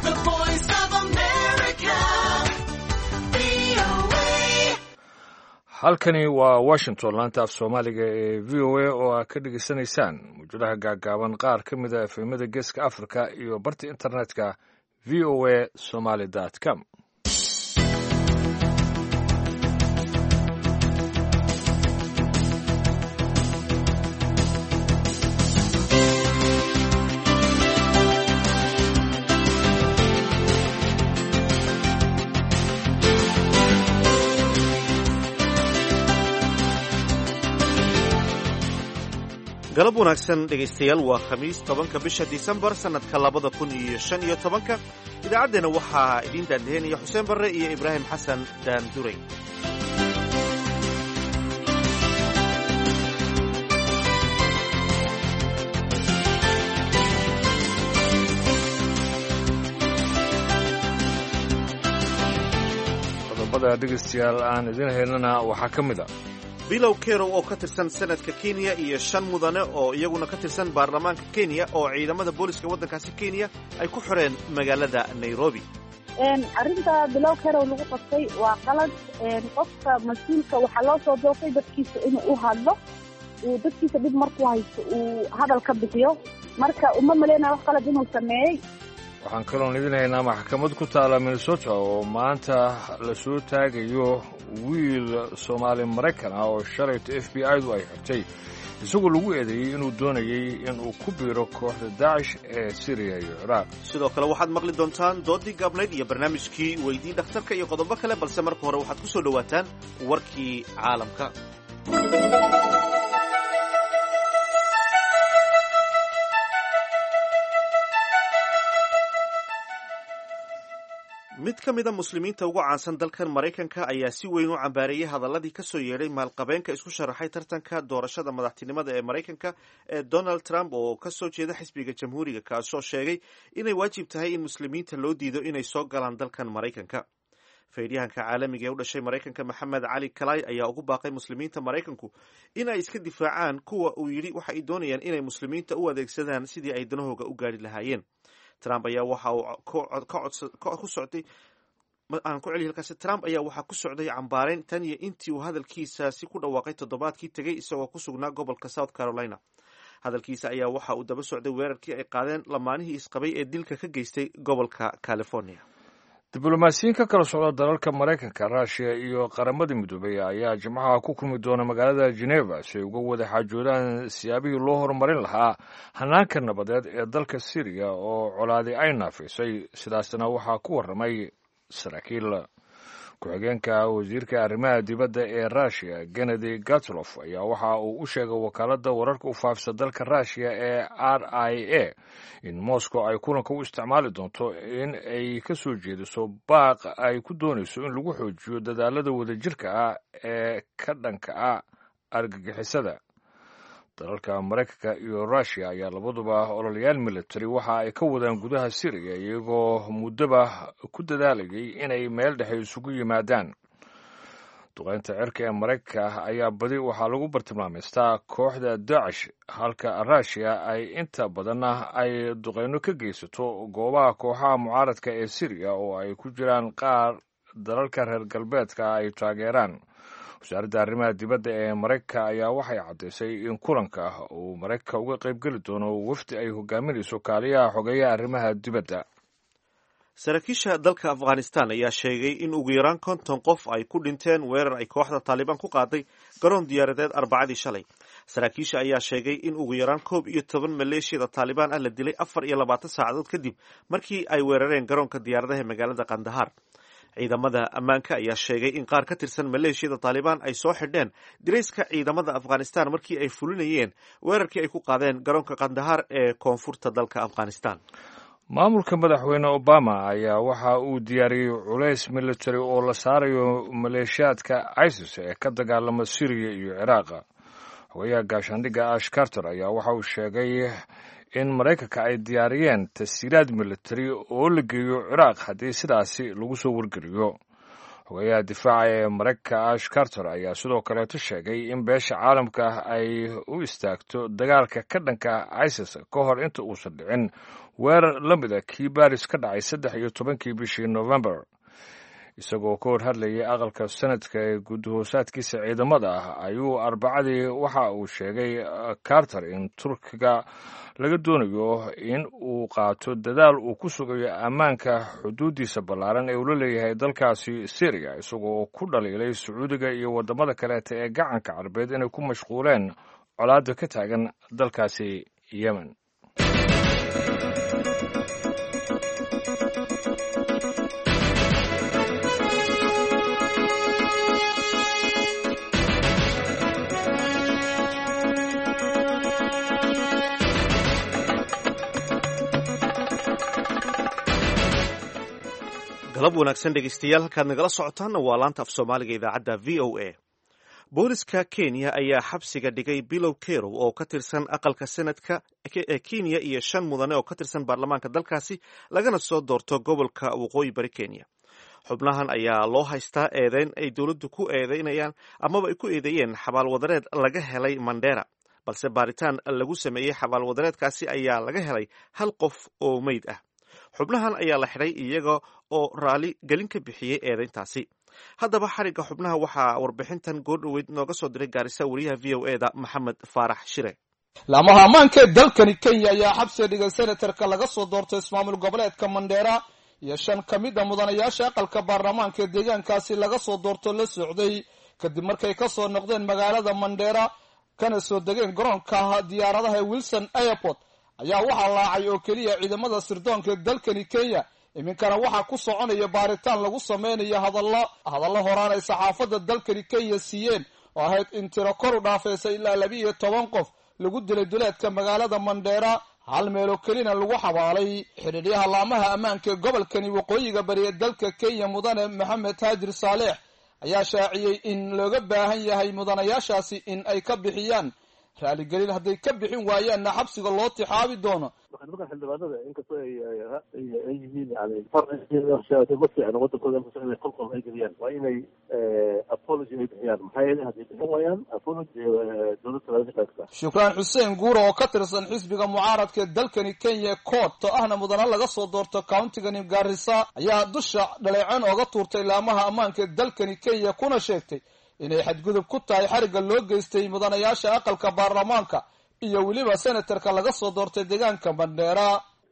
The voice of America. VOA. halkani waa washington laanta af soomaaliga ee v o a oo aad ka dhegaysanaysaan mawjadaha gaagaaban qaar ka mid a efemada geeska africa iyo barta internetka v o a somaly com galab wanaagsan dhegaystayaal waa khamiis tobanka bisha disembar sannadka labada kun iyo shan iyo tobanka idaacaddeenna waxaa idiin daandaheynaya xuseen barre iyo ibraahim xasan daanduray qodobada dhegaystayaal aan idin haynana waxaa ka mid a bilow kerow oo ka tirsan senadka kenya iyo shan mudane oo iyaguna ka tirsan baarlamaanka kenya oo ciidamada booliska waddankaasi kenya ay ku xoreen magaalada nairobi arrinta bilow kerow lagu qabtay waa qalad qofka mas-uulka waxaa loo soo doortay dadkiisa inuu u hadlo uu dadkiisa dhib markuu haysto uu hadal ka bixiyo marka uma maleynaya wax qalad inuu sameeyey waxaan kaloon idin haynaa maxkamad ku taala minnesota oo maanta la soo taagayo wiil soomaali maraykan ah oo shalayto f b i du ay xirtay isagoo lagu eedeeyey inuu doonayey inuu ku biiro kooxda daacish ee siriya iyo ciraaq sidoo kale waxaad maqli doontaan doodii gaabnayd iyo barnaamijkii weydii dhakhtarka iyo qodobo kale balse marka hore waxaad ku soo dhowaataan warkii caalamka mid ka mid a muslimiinta ugu caansan dalkan maraykanka ayaa si weyn u cambaareeyey hadaladii ka soo yeedhay maalqabeenka isku sharaxay tartanka doorashada madaxtinimada ee maraykanka ee donald trump oo ka soo jeeda xisbiga jamhuuriga kaasoo sheegay inay waajib tahay in muslimiinta loo diido inay soo galaan dalkan maraykanka faydyahanka caalamiga ee u dhashay maraykanka maxamed cali kalay ayaa ugu baaqay muslimiinta maraykanku in ay iska difaacaan kuwa uu yidhi waxa ay doonayaan inay muslimiinta u adeegsadaan sidii ay danahooga u gaari lahaayeen trump ayaa waxa uu ku socday aan ku celiy halkaasi trump ayaa waxaa ku socday cambaareyn tan iyo intii uu hadalkiisaasi ku dhawaaqay toddobaadkii tegey isagoo ku sugnaa gobolka south carolina hadalkiisa ayaa waxa uu daba socday weerarkii ay qaadeen lamaanihii isqabay ee dilka ka geystay gobolka california diblomaasiyiin ka kala socda dalalka maraykanka ruushiya iyo qaramada midoobay ayaa jimcaha ku kulmi doona magaalada geneva si ay uga wada xaajoodaan siyaabihii loo horumarin lahaa hanaanka nabadeed ee dalka syriya oo colaadi ay naafisay sidaasna waxaa ku warramay saraakiil ku-xigeenka wasiirka arrimaha dibadda ee ruushiya kennedy gatlof ayaa waxa uu u sheegay wakaaladda wararka u faafisa dalka ruushiya ee r i a in moscow ay kulanka u isticmaali doonto in ay ka soo jeediso baaq ay ku doonayso in lagu xoojiyo dadaalada wadajirka ah ee ka dhanka ah argagixisada dalalka maraykanka iyo ruushiya ayaa labaduba ololayaal military waxa ay ka wadaan gudaha syriya iyagoo muddaba ku dadaalayay inay meel dhexe isugu yimaadaan duqeynta cirka ee maraykanka ayaa badi waxaa lagu bartilmaamaystaa kooxda daacish halka ruushiya ay inta badanna ay duqeyno ka geysato goobaha kooxaha mucaaradka ee syriya oo ay ku jiraan qaar dalalka reer galbeedka ay taageeraan wasaaradda arrimaha dibadda ee maraykanka ayaa waxay caddaysay in kulanka uu maraykanka uga qaybgeli doono wafdi ay hogaaminayso kaaliyaha xogeeyaha arrimaha dibadda saraakiisha dalka afghanistan ayaa sheegay in ugu yaraan konton qof ay ku dhinteen weerar ay kooxda taalibaan ku qaaday garoon diyaaradeed arbacadii shalay saraakiisha ayaa sheegay in ugu yaraan koob iyo toban maleeshiyada taalibaan ah la dilay afar iyo labaatan saacadood kadib markii ay weerareen garoonka diyaaradaha ee magaalada kandahar ciidamada ammaanka ayaa sheegay in qaar ka tirsan maleeshiyada taalibaan ay soo xidheen dirayska ciidamada afghanistan markii ay fulinayeen weerarkii ay ku qaadeen garoonka kandahar ee koonfurta dalka afghanistan maamulka madaxweyne obama ayaa waxa uu diyaariyey culays military oo la saarayo maleeshiyaadka isis ee ka dagaalama syriya iyo ciraaqa xogayaha gaashaandhigga ash carter ayaa waxa uu sheegay in maraykanka ay diyaariyeen tashiiraad military oo la geeyo ciraaq haddii sidaasi lagu soo wargeliyo xogeyaha difaaca ee maraykanka ash carter ayaa sidoo kaleeto sheegay in beesha caalamka ay u istaagto dagaalka ka dhanka isis ka hor inta uusan dhicin weerar la mida kii baris ka dhacay saddex iyo tobankii bishii november isagoo ka hor hadlayay aqalka sanadka ee guddahoosaadkiisa ciidamada ah ayuu arbacadii waxa uu sheegay carter in turkiga laga doonayo in uu qaato dadaal uu ku sugayo ammaanka xuduuddiisa ballaaran ee uu la leeyahay dalkaasi syriya isagoo ku dhaliilay sacuudiga iyo waddamada kaleeta ee gacanka carabeed inay ku mashquuleen colaadda ka taagan dalkaasi yemen galab wanaagsan dhegeystayaal halkaad nagala socotaanna waa laanta af soomaaliga idaacadda v o a booliska kenya ayaa xabsiga dhigay bilow kerow oo ka tirsan aqalka senadka ee kenya iyo shan mudane oo ka tirsan baarlamaanka dalkaasi lagana soo doorto gobolka waqooyi bari kenya xubnahan ayaa loo haystaa eedeyn ay dowladdu ku eedeynayaan amaba ay ku eedeeyeen xabaalwadareed laga helay mandera balse baaritaan lagu sameeyey xabaalwadareedkaasi ayaa laga helay hal qof oo meyd ah xubnahan ayaa la xidhay iyaga oo raali gelin ka bixiyey eedeyntaasi haddaba xarigga xubnaha waxaa warbixintan goordhoweyd nooga soo diray gaarisa wariyaha v o eda maxamed faarax shire laamaha ammaanka ee dalkani kenya ayaa xabsiga dhigay senatarka laga soo doortay ismaamul goboleedka mandheera iyo shan ka mid a mudanayaasha aqalka baarlamaanka ee deegaankaasi laga soo doorto la socday kadib markay ka soo noqdeen magaalada mandheera kana soo degeen garoonka diyaaradaha ee wilson airport ayaa waxaa laacay oo keliya ciidamada sirdoonka ee dalkani kenya iminkana waxaa ku soconaya baaritaan lagu sameynayo hadallo hadallo horaan ay saxaafadda dalkani kenya siiyeen oo ahayd in tiro kor u dhaafaysa ilaa laba iyo toban qof lagu dilay duleedka magaalada mandheera hal meeloo kelina lagu xabaalay xidhiidhyaha laamaha ammaanka ee gobolkani waqooyiga bari ee dalka kenya mudane maxamed haajir saaleex ayaa shaaciyey in looga baahan yahay mudanayaashaasi in ay ka bixiyaan raaligelin hadday ka bixin waayaanna xabsiga loo tixaabi doono nimanka xildhibaanada inkastoo ay ay yihiin yani ma fiicno wadankooda inay kolkol ay geliyaan waa inay apology ay bixiyaan maxaa yeelay hadday bixin waayaan apology dowladda laga qaybtaa shukraan xuseen guura oo ka tirsan xisbiga mucaaradka ee dalkani kenya court oo ahna mudana laga soo doorto countigani garissa ayaa dusha dhaleeceen ooga tuurtay laamaha ammaanka ee dalkani kenya kuna sheegtay inay xadgudub ku tahay xarigga loo geystay mudanayaasha aqalka baarlamaanka iyo weliba senatarka laga soo doortay deegaanka mandheera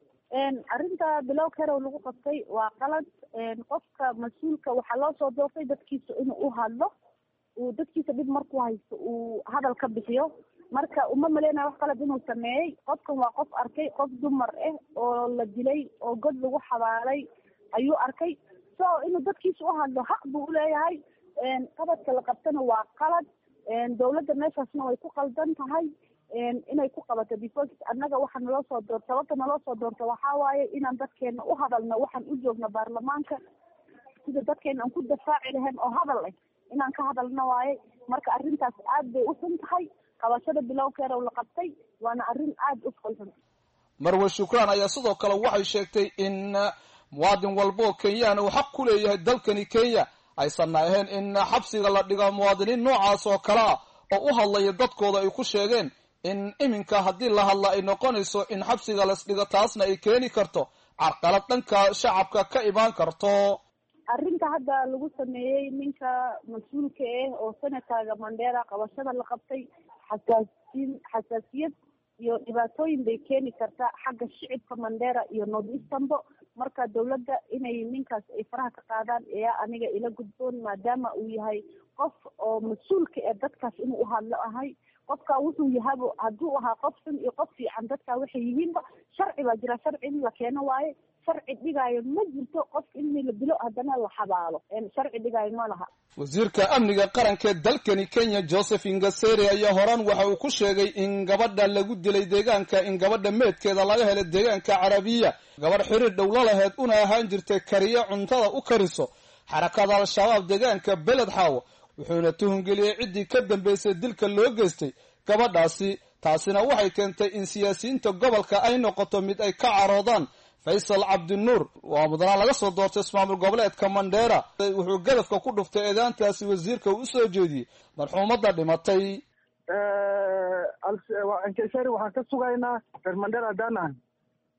arrinta bilow kerow lagu qabtay waa qalad qofka mas-uulka waxaa loo soo doortay dadkiisa inuu u hadlo uu dadkiisa dhib markuu haysto uu hadal ka bixiyo marka uma maleynaya wax qalad inuu sameeyey qofkan waa qof arkay qof dumar ah oo la dilay oo god lagu xabaalay ayuu arkay so inuu dadkiisa u hadlo xaq buu uleeyahay qabadka la qabtana waa qalad dawladda meeshaasna way ku qaldan tahay inay ku qabato because annaga waxa naloo soo doorta sababta naloo soo doorta waxaa waaye inaan dadkeena u hadalno waxaan u joogno baarlamaanka sida dadkeena aan ku dafaaci lahayn oo hadal ah inaan ka hadalno waaye marka arrintaas aad bay u xun tahay qabashada bilowkeeda la qabtay waana arrin aada u fulxun marwe shukraan ayaa sidoo kale waxay sheegtay in muwaadin walba oo kenyaan uu xaq ku leeyahay dalkani kenya aysanna ahayn in xabsiga la dhigo muwaadiniin noocaas oo kale ah oo u hadlaya dadkooda ay ku sheegeen in iminka haddii la hadla ay noqonayso in xabsiga lasdhigo taasna ay keeni karto carqalad dhanka shacabka ka imaan karto arrinta hadda lagu sameeyey ninka mas-uulka ah oo senataga mandera qabashada la qabtay xasaasiin xasaasiyad iyo dhibaatooyin bay keeni kartaa xagga shicibka mandera iyo north easternbo marka dawladda inay ninkaas ay faraha ka qaadaan ayaa aniga ila gudboon maadaama uu yahay qof oo mas-uulka ee dadkaas inuu uhadlo ahay qofka wuxuu yahabo hadduu ahaa qof xun iyo qof fiican dadka waxay yihiinba sharci baa jira sharci in la keeno waaye sharci dhigaayo ma jirto qof in la dilo haddana la xabaalo sharci dhigaayo ma laha wasiirka amniga qaranka ee dalkani kenya joseph ingaseri ayaa horaan waxa uu ku sheegay in gabadha lagu dilay deegaanka in gabadha meedkeeda laga helay deegaanka carabiya gabadh xiriir dhowlo laheyd una ahaan jirtay kariyo cuntada u kariso xarakada al-shabaab deegaanka beled xaawo wuxuuna tuhungeliyey ciddii ka dambeysay dilka loo geystay gabadhaasi taasina waxay keentay in siyaasiyiinta gobolka ay noqoto mid ay ka caroodaan faysal cabdinuur waa mudanaan laga soo doortay ismaamul goboleedka mandheera wuxuu gadafka ku dhuftay eedaantaasi wasiirka uu usoo jeediyey marxuumadda dhimatay nkesari waxaan ka sugaynaa reer mandheera haddaan ahay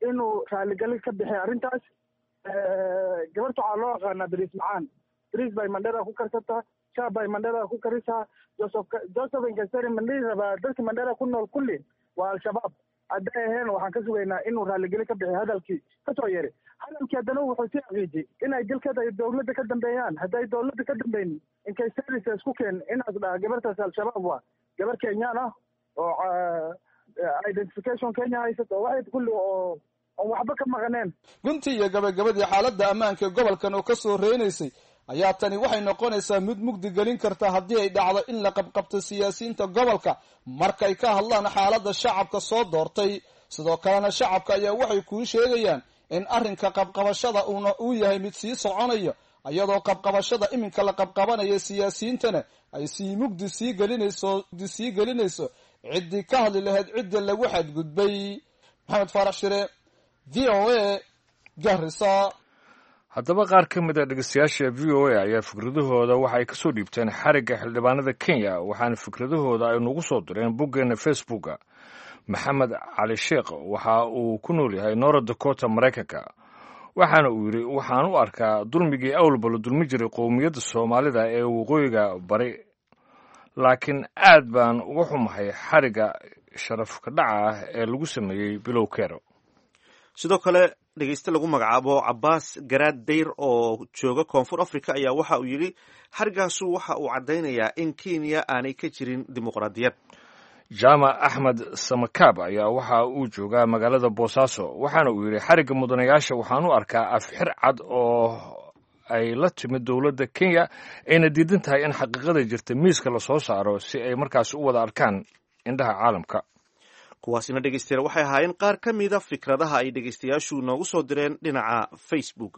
inuu raaligelin ka bixiy arrintaas gabarta waxaa loo yaqaanaa beriis macaan beriis bay mandhera ku karsataa shaab bay mandhera ku karisaa joseph joseph inkasteri mandheri rabaa dadka mandhera ku nool kulli waa al-shabaab hadday aheen waxaan ka sugaynaa inuu raaligelin ka bixiy hadalkii kasoo yeeray hadalkii haddana wuxuu sii aqiijiyey inay dalkeeda ay dowladda ka dambeeyaan hadday dowladda ka dambaynin inkay services ku keen inaas dhaha gabartaas al-shabaab waa gabar kenyaan ah oo identification kenya haysato waxay kulli oo oon waxba ka maqaneen guntii iyo gabagabadii xaaladda ammaanka ee gobolkan oo ka soo reynaysay ayaa tani waxay noqonaysaa mid mugdi gelin karta haddii ay dhacdo in la qabqabto siyaasiyiinta gobolka markay ka hadlaan xaaladda shacabka soo doortay sidoo kalena shacabka ayaa waxay kuu sheegayaan in arrinka qabqabashada uuna uu yahay mid sii soconayo iyadoo qabqabashada iminka la qabqabanaya siyaasiyiintana ay sii mugdi sii gelinayso mugdi sii gelinayso ciddii ka hadli lahayd cidda lagu xadgudbay maxamed faarax shire v o a garisa haddaba qaar ka mid a dhegeystayaasha v o a ayaa fikradahooda waxa ay kasoo dhiibteen xarigga xildhibaanada kenya waxaana fikradahooda ay nagu soo direen boggeena facebooka maxamed cali sheekh waxa uu ku nool yahay nora dakota maraykanka waxaana uu yidhi waxaan u arkaa dulmigii awalba la dulmi jiray qowmiyadda soomaalida ee waqooyiga bari laakiin aad baan uga xumahay xarigga sharafka dhaca ah ee lagu sameeyey bilow kero sidoo kale dhegeyste lagu magacaabo cabaas garaad dayr oo jooga koonfur africa ayaa waxa uu yidhi xarigaasu waxa uu caddaynayaa in kenya aanay ka jirin dimuqraadiyad jaamac axmed samakaab ayaa waxa uu joogaa magaalada boosaaso waxaana uu yidhi xarigga mudanayaasha waxaan u arkaa afxir cad oo ay la timid dowladda kenya ayna diidan tahay in xaqiiqada jirta miiska lasoo saaro si ay markaas u wada arkaan indhaha caalamka kuwaasina dhegeystayaal waxay ahaayeen qaar ka mida fikradaha ay dhegeystayaashu noogu soo direen dhinaca facebooka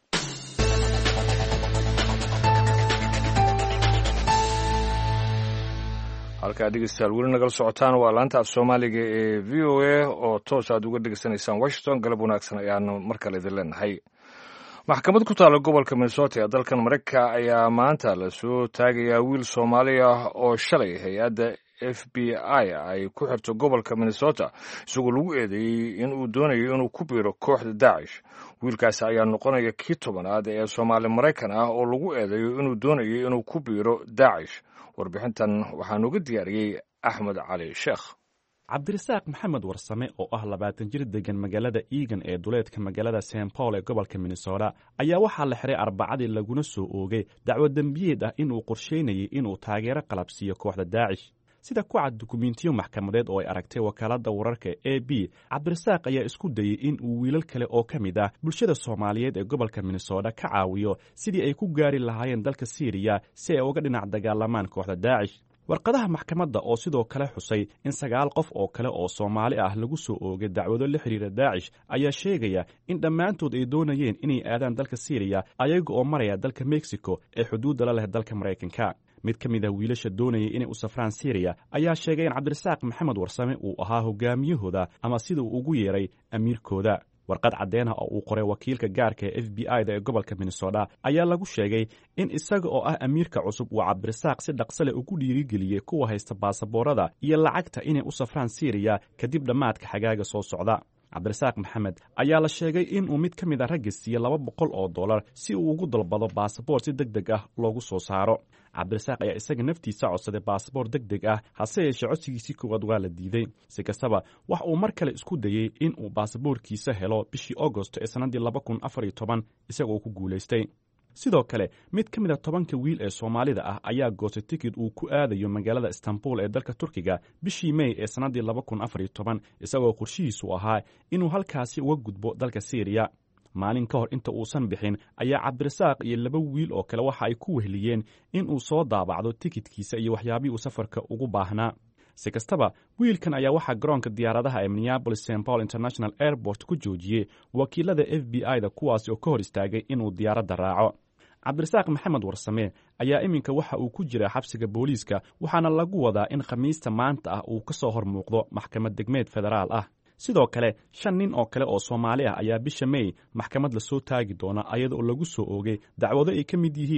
halkaa dhegeystayaal weli nagala socotaan waa laanta af soomaaliga ee v o a oo toos aad uga dhegeysanaysaan washington galab wanaagsan ayaanu mar kale idin leenahay maxkamad ku taalla gobolka minnesota ee dalkan maraykanka ayaa maanta lasoo taagayaa wiil soomaali ah oo shalay hay-adda f b i ay ku xirto gobolka minnesota isagoo lagu eedeeyey in uu doonayo inuu ku biiro kooxda daacish wiilkaasi ayaa noqonaya kii tobanaad ee soomaali maraykan ah oo lagu eedeeyo inuu doonayo inuu ku biiro daacish warbixintan waxaa nooga diyaariyey axmed cali sheekh cabdirasaaq maxamed warsame oo ah labaatan jir degan magaalada eagan ee duleedka magaalada st paul ee gobolka minnesota ayaa waxaa la xiray arbacadii laguna soo oogay dacwo dembiyeed ah inuu qorsheynayay inuu taageero qalabsiiyo kooxda daacish sida ku cad dukumentiyo maxkamadeed oo ay aragtay wakaaladda wararka e b cabdirasaaq ayaa isku dayey in uu wiilal kale oo ka mid ah bulshada soomaaliyeed ee gobolka minnesota ka caawiyo sidii ay ku gaari lahaayeen dalka syriya si ay uga dhinac dagaalamaan kooxda daacish warqadaha maxkamadda oo sidoo kale xusay in sagaal qof oo kale oo soomaali ah lagu soo oogay dacwado la xidhiira daacish ayaa sheegaya in dhammaantood ay doonayeen inay aadaan dalka syriya ayaga oo maraya dalka mexico ee xuduudda la leh dalka maraykanka mid ka mid ah wiilasha doonayay inay u safraan syriya ayaa sheegay in cabdirasaaq maxamed warsame uu ahaa hogaamiyahooda ama sida uu ugu yeeray amiirkooda warqad caddeen ah oo uu qoray wakiilka gaarka ee f b i da ee gobolka minnesota ayaa lagu sheegay in isaga oo ah amiirka cusub uu cabdirasaaq si dhaqso leh ugu dhiirigeliyey kuwa haysta baasaboorada iyo lacagta inay u safraan syriya kadib dhammaadka xagaaga soo socda cabdirasaaq maxamed ayaa la sheegay inuu mid ka mid a ragga siiye laba boqol oo dollar si uu ugu dalbado baasaboor si deg deg ah loogu soo saaro cabdirasaaq ayaa isaga naftiisa codsaday baasaboor deg deg ah hase yeeshee codsigiisii koowaad waa la diiday si kastaba wax uu mar kale isku dayey in uu baasaboorkiisa helo bishii agosto ee sannaddii laba kun afar iyo toban isagoo ku guulaystay sidoo kale mid ka mid a tobanka wiil ee soomaalida ah ayaa goostay tikid uu ku aadayo magaalada istanbul ee dalka turkiga bishii mey ee sannaddii laba kun afar iyo toban isagoo qorshihiisu ahaa inuu halkaasi uga gudbo dalka syriya maalin ka hor inta uusan bixin ayaa cabdirasaaq iyo laba wiil oo kale waxa ay ku wehliyeen inuu soo daabacdo tikidkiisa iyo waxyaabihii uu safarka ugu baahnaa si kastaba wiilkan ayaa waxaa garoonka diyaaradaha ee minneabolis st paul international airport ku joojiyey wakiilada f b i da kuwaasi oo ka hor istaagay inuu diyaaradda raaco cabdirasaaq maxamed warsame ayaa iminka waxa uu ku jiraa xabsiga booliiska waxaana lagu wadaa in khamiista maanta ah uu ka soo hor muuqdo maxkamad degmeed federaal ah sidoo kale shan nin oo kale oo soomaali ah ayaa bisha mey maxkamad lasoo taagi doona ayada oo lagu soo oogay dacwado ay ka mid yihiin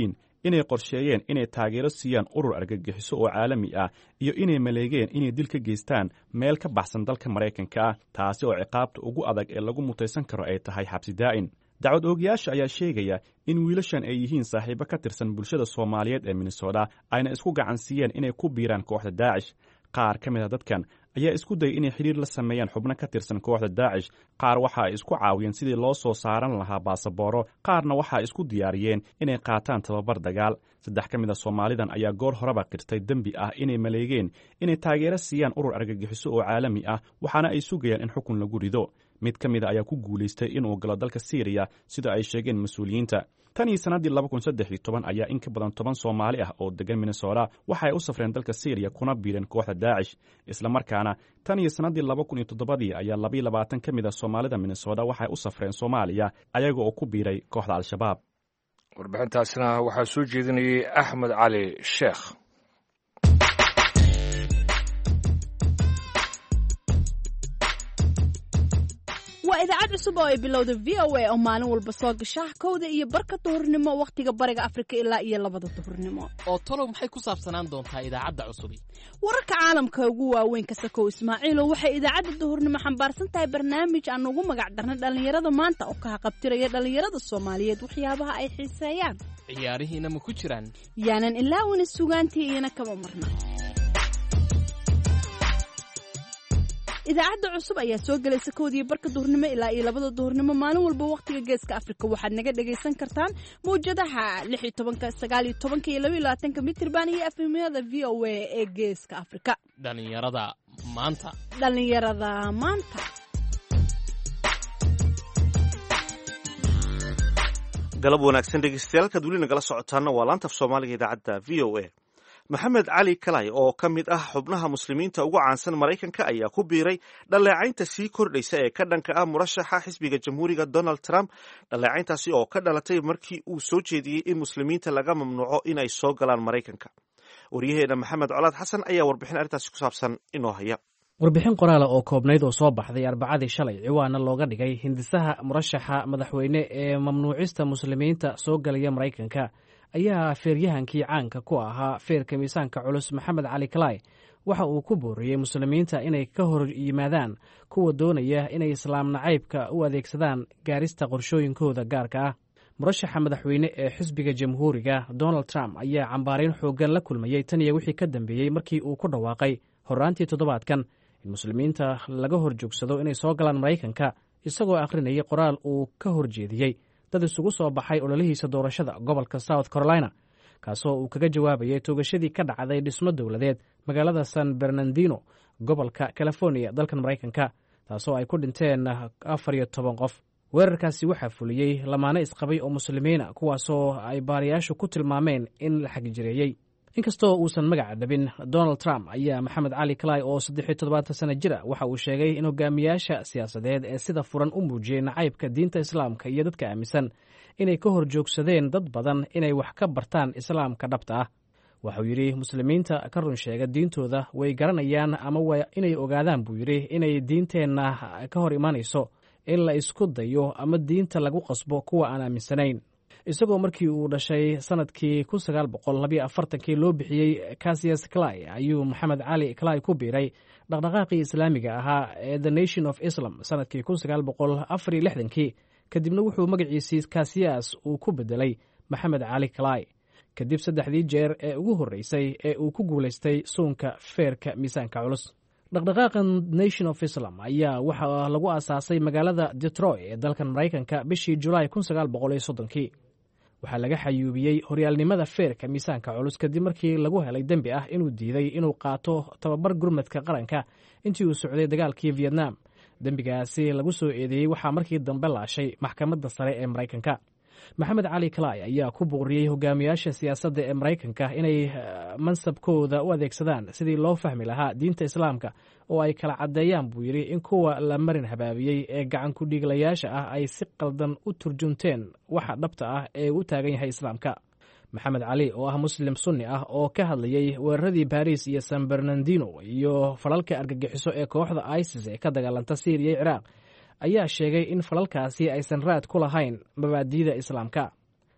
inay qorsheeyeen inay taageero siiyaan urur argagixiso oo caalami ah iyo inay maleegeen inay dil ka geystaan meel ka baxsan dalka maraykanka ah taasi oo ciqaabta ugu adag ee lagu mutaysan karo ay tahay xabsi daa'in dacwad oogayaasha ayaa sheegaya in wiilashan ay yihiin saaxiibo ka tirsan bulshada soomaaliyeed ee minnesota ayna isku gacansiiyeen inay ku biiraan kooxda daacish qaar ka mid a dadkan ayaa isku dayay inay xidhiir la sameeyaan xubno ka tirsan kooxda daacish qaar waxa ay isku caawiyeen sidii loo soo saaran lahaa baasabooro qaarna waxa ay isku diyaariyeen inay qaataan tababar dagaal saddex ka mid a soomaalidan ayaa goor horeba qirtay dembi ah inay maleegeen inay taageero siiyaan urur argagixiso oo caalami ah waxaana ay sugayaan in xukun lagu rido mid ka mid a ayaa ku guulaystay inuu galo dalka syriya sida ay sheegeen mas-uuliyiinta tan iyo sannaddii laba kun saddex iyo toban ayaa in ka badan toban soomaali ah oo degan minnesota waxa ay u safreen dalka syriya kuna biireen kooxda daacish islamarkaana tan iyo sannaddii laba kun iyo toddobadii ayaa labaiyo labaatan ka mid a soomaalida minnesota waxay u safreen soomaaliya ayaga oo ku biiray kooxda al-shabaab warbixintaasna waxaa soo jeedinayay axmed cali sheekh waa idaacad cusub oo ay bilowda v o a oo maalin walba soo gasha kowda iyo barka duhurnimo wakhtiga bariga afrika ilaa iyo labada duhurnimo oo talow maxay ku saabsanaan doontaa idaacadda cusubi wararka caalamka ugu waaweyn ka sakow ismaaciilo waxay idaacadda duhurnimo xambaarsan tahay barnaamij aan ugu magac darnay dhallinyarada maanta oo ka haqabtiraya dhallinyarada soomaaliyeed waxyaabaha ay xiiseeyaan ciyaarihiina ma ku jiraan yaanan ilaawina sugaantii iyana kama marna idaacadda cusub ayaa soo gelaysa kowdiiyo barka duhurnimo ilaa iyo labada duhurnimo maalin walba wakhtiga geeska afrika waxaad naga dhagaysan kartaan mawjadaha lix iyo tobanka sagaal iyo tobanka iyo laba iyo labaatanka mitirban iyo efemyada v o a ee geeska afrika dhallinyarada maanta dhallinyarada maanta galab wanaagsan dhegeystayaal kaad weli nagala socotaana waa laanta af soomaaliga idaacadda v o a maxamed cali kalay oo ka mid ah xubnaha muslimiinta ugu caansan maraykanka ayaa ku biiray dhaleecaynta sii kordhaysa ee ka dhanka ah murashaxa xisbiga jamhuuriga donald trump dhaleecayntaasi oo ka dhalatay markii uu soo jeediyey in muslimiinta laga mamnuuco in ay soo galaan maraykanka waryaheena maxamed colaad xasan ayaa warbixin arrintaasi ku saabsan inoo haya warbixin qoraala oo koobnayd oo soo baxday arbacadii shalay ciwaana looga dhigay hindisaha murashaxa madaxweyne ee mamnuucista muslimiinta soo galaya maraykanka ayaa feeryahankii caanka ku ahaa feerka miisaanka culus maxamed cali kalay waxa uu ku booriyey muslimiinta inay ka hor yimaadaan kuwa doonaya inay islaam nacaybka u adeegsadaan gaarista qorshooyinkooda gaarka ah murashaxa madaxweyne ee xisbiga jamhuuriga donald trump ayaa cambaarayn xooggan la kulmayey tan iyo wixii ka dambeeyey markii uu ku dhawaaqay horraantii toddobaadkan in muslimiinta laga hor joogsado inay soo galaan maraykanka isagoo akhrinayay qoraal uu ka horjeediyey dad isugu soo baxay ololihiisa doorashada gobolka south carolina kaasoo uu kaga jawaabayay toogashadii ka dhacday dhismo dowladeed magaalada san bernardino gobolka california dalkan maraykanka taasoo ay ku dhinteen afar iyo toban qof weerarkaasi waxaa fuliyey lamaane isqabay oo muslimiina kuwaasoo ay baarayaashu ku tilmaameen in la xagjireeyey inkastoo uusan magaca dhabin donald trump ayaa maxamed cali kalay oo saddexiyo toddobaatan sana jira waxa uu sheegay in hogaamiyaasha siyaasadeed ee sida furan u muujiyey nacaybka diinta islaamka iyo dadka aaminsan inay ka hor joogsadeen dad badan inay wax ka bartaan islaamka dhabta ah waxauu yidhi muslimiinta ka run sheega diintooda way garanayaan ama waa inay ogaadaan buu yidhi inay diinteenna ka hor imanayso in la isku dayo ama diinta lagu qasbo kuwa aan aaminsanayn isagoo markii uu dhashay sanadkii kun sagaal boqol labayo afartankii loo bixiyey casiyas clay ayuu maxamed cali clay ku biiray dhaqdhaqaaqii islaamiga ahaa ee the nation of islam sanadkii kun sagaal boqol afar iyo lixdankii kadibna wuxuu magaciisii kasiyas uu ku bedelay maxamed cali clay kadib saddexdii jeer ee ugu horreysay ee uu ku guulaystay suunka feerka miisaanka culus dhaqdhaqaaqa nation of islam ayaa waxaa lagu aasaasay magaalada detroit ee dalkan maraykanka bishii julaay kun sagaal boqol iyo soddonkii waxaa laga xayuubiyey horyaalnimada feerka miisaanka culus kadib markii lagu helay dembi ah inuu diiday inuu qaato tababar gurmadka qaranka intii uu socday dagaalkii vietnam dembigaasi lagu soo eedeeyey waxaa markii dambe laashay maxkamadda sare ee maraykanka maxamed cali kalay ayaa ku booriyey hogaamiyaasha siyaasadda ee maraykanka inay mansabkooda u adeegsadaan sidii loo fahmi lahaa diinta islaamka oo ay kala caddeeyaan buu yidhi in kuwa la marin habaabiyey ee gacan ku-dhiiglayaasha ah ay si qaldan u turjunteen waxa dhabta ah ee u taagan yahay islaamka maxamed cali oo ah muslim sunni ah oo ka hadlayey weeraradii baris iyo san bernardino iyo falalka argagixiso ee kooxda isis ee ka dagaalanta syriya iyo ciraaq ayaa sheegay in falalkaasi aysan raad ku lahayn mabaadi'da islaamka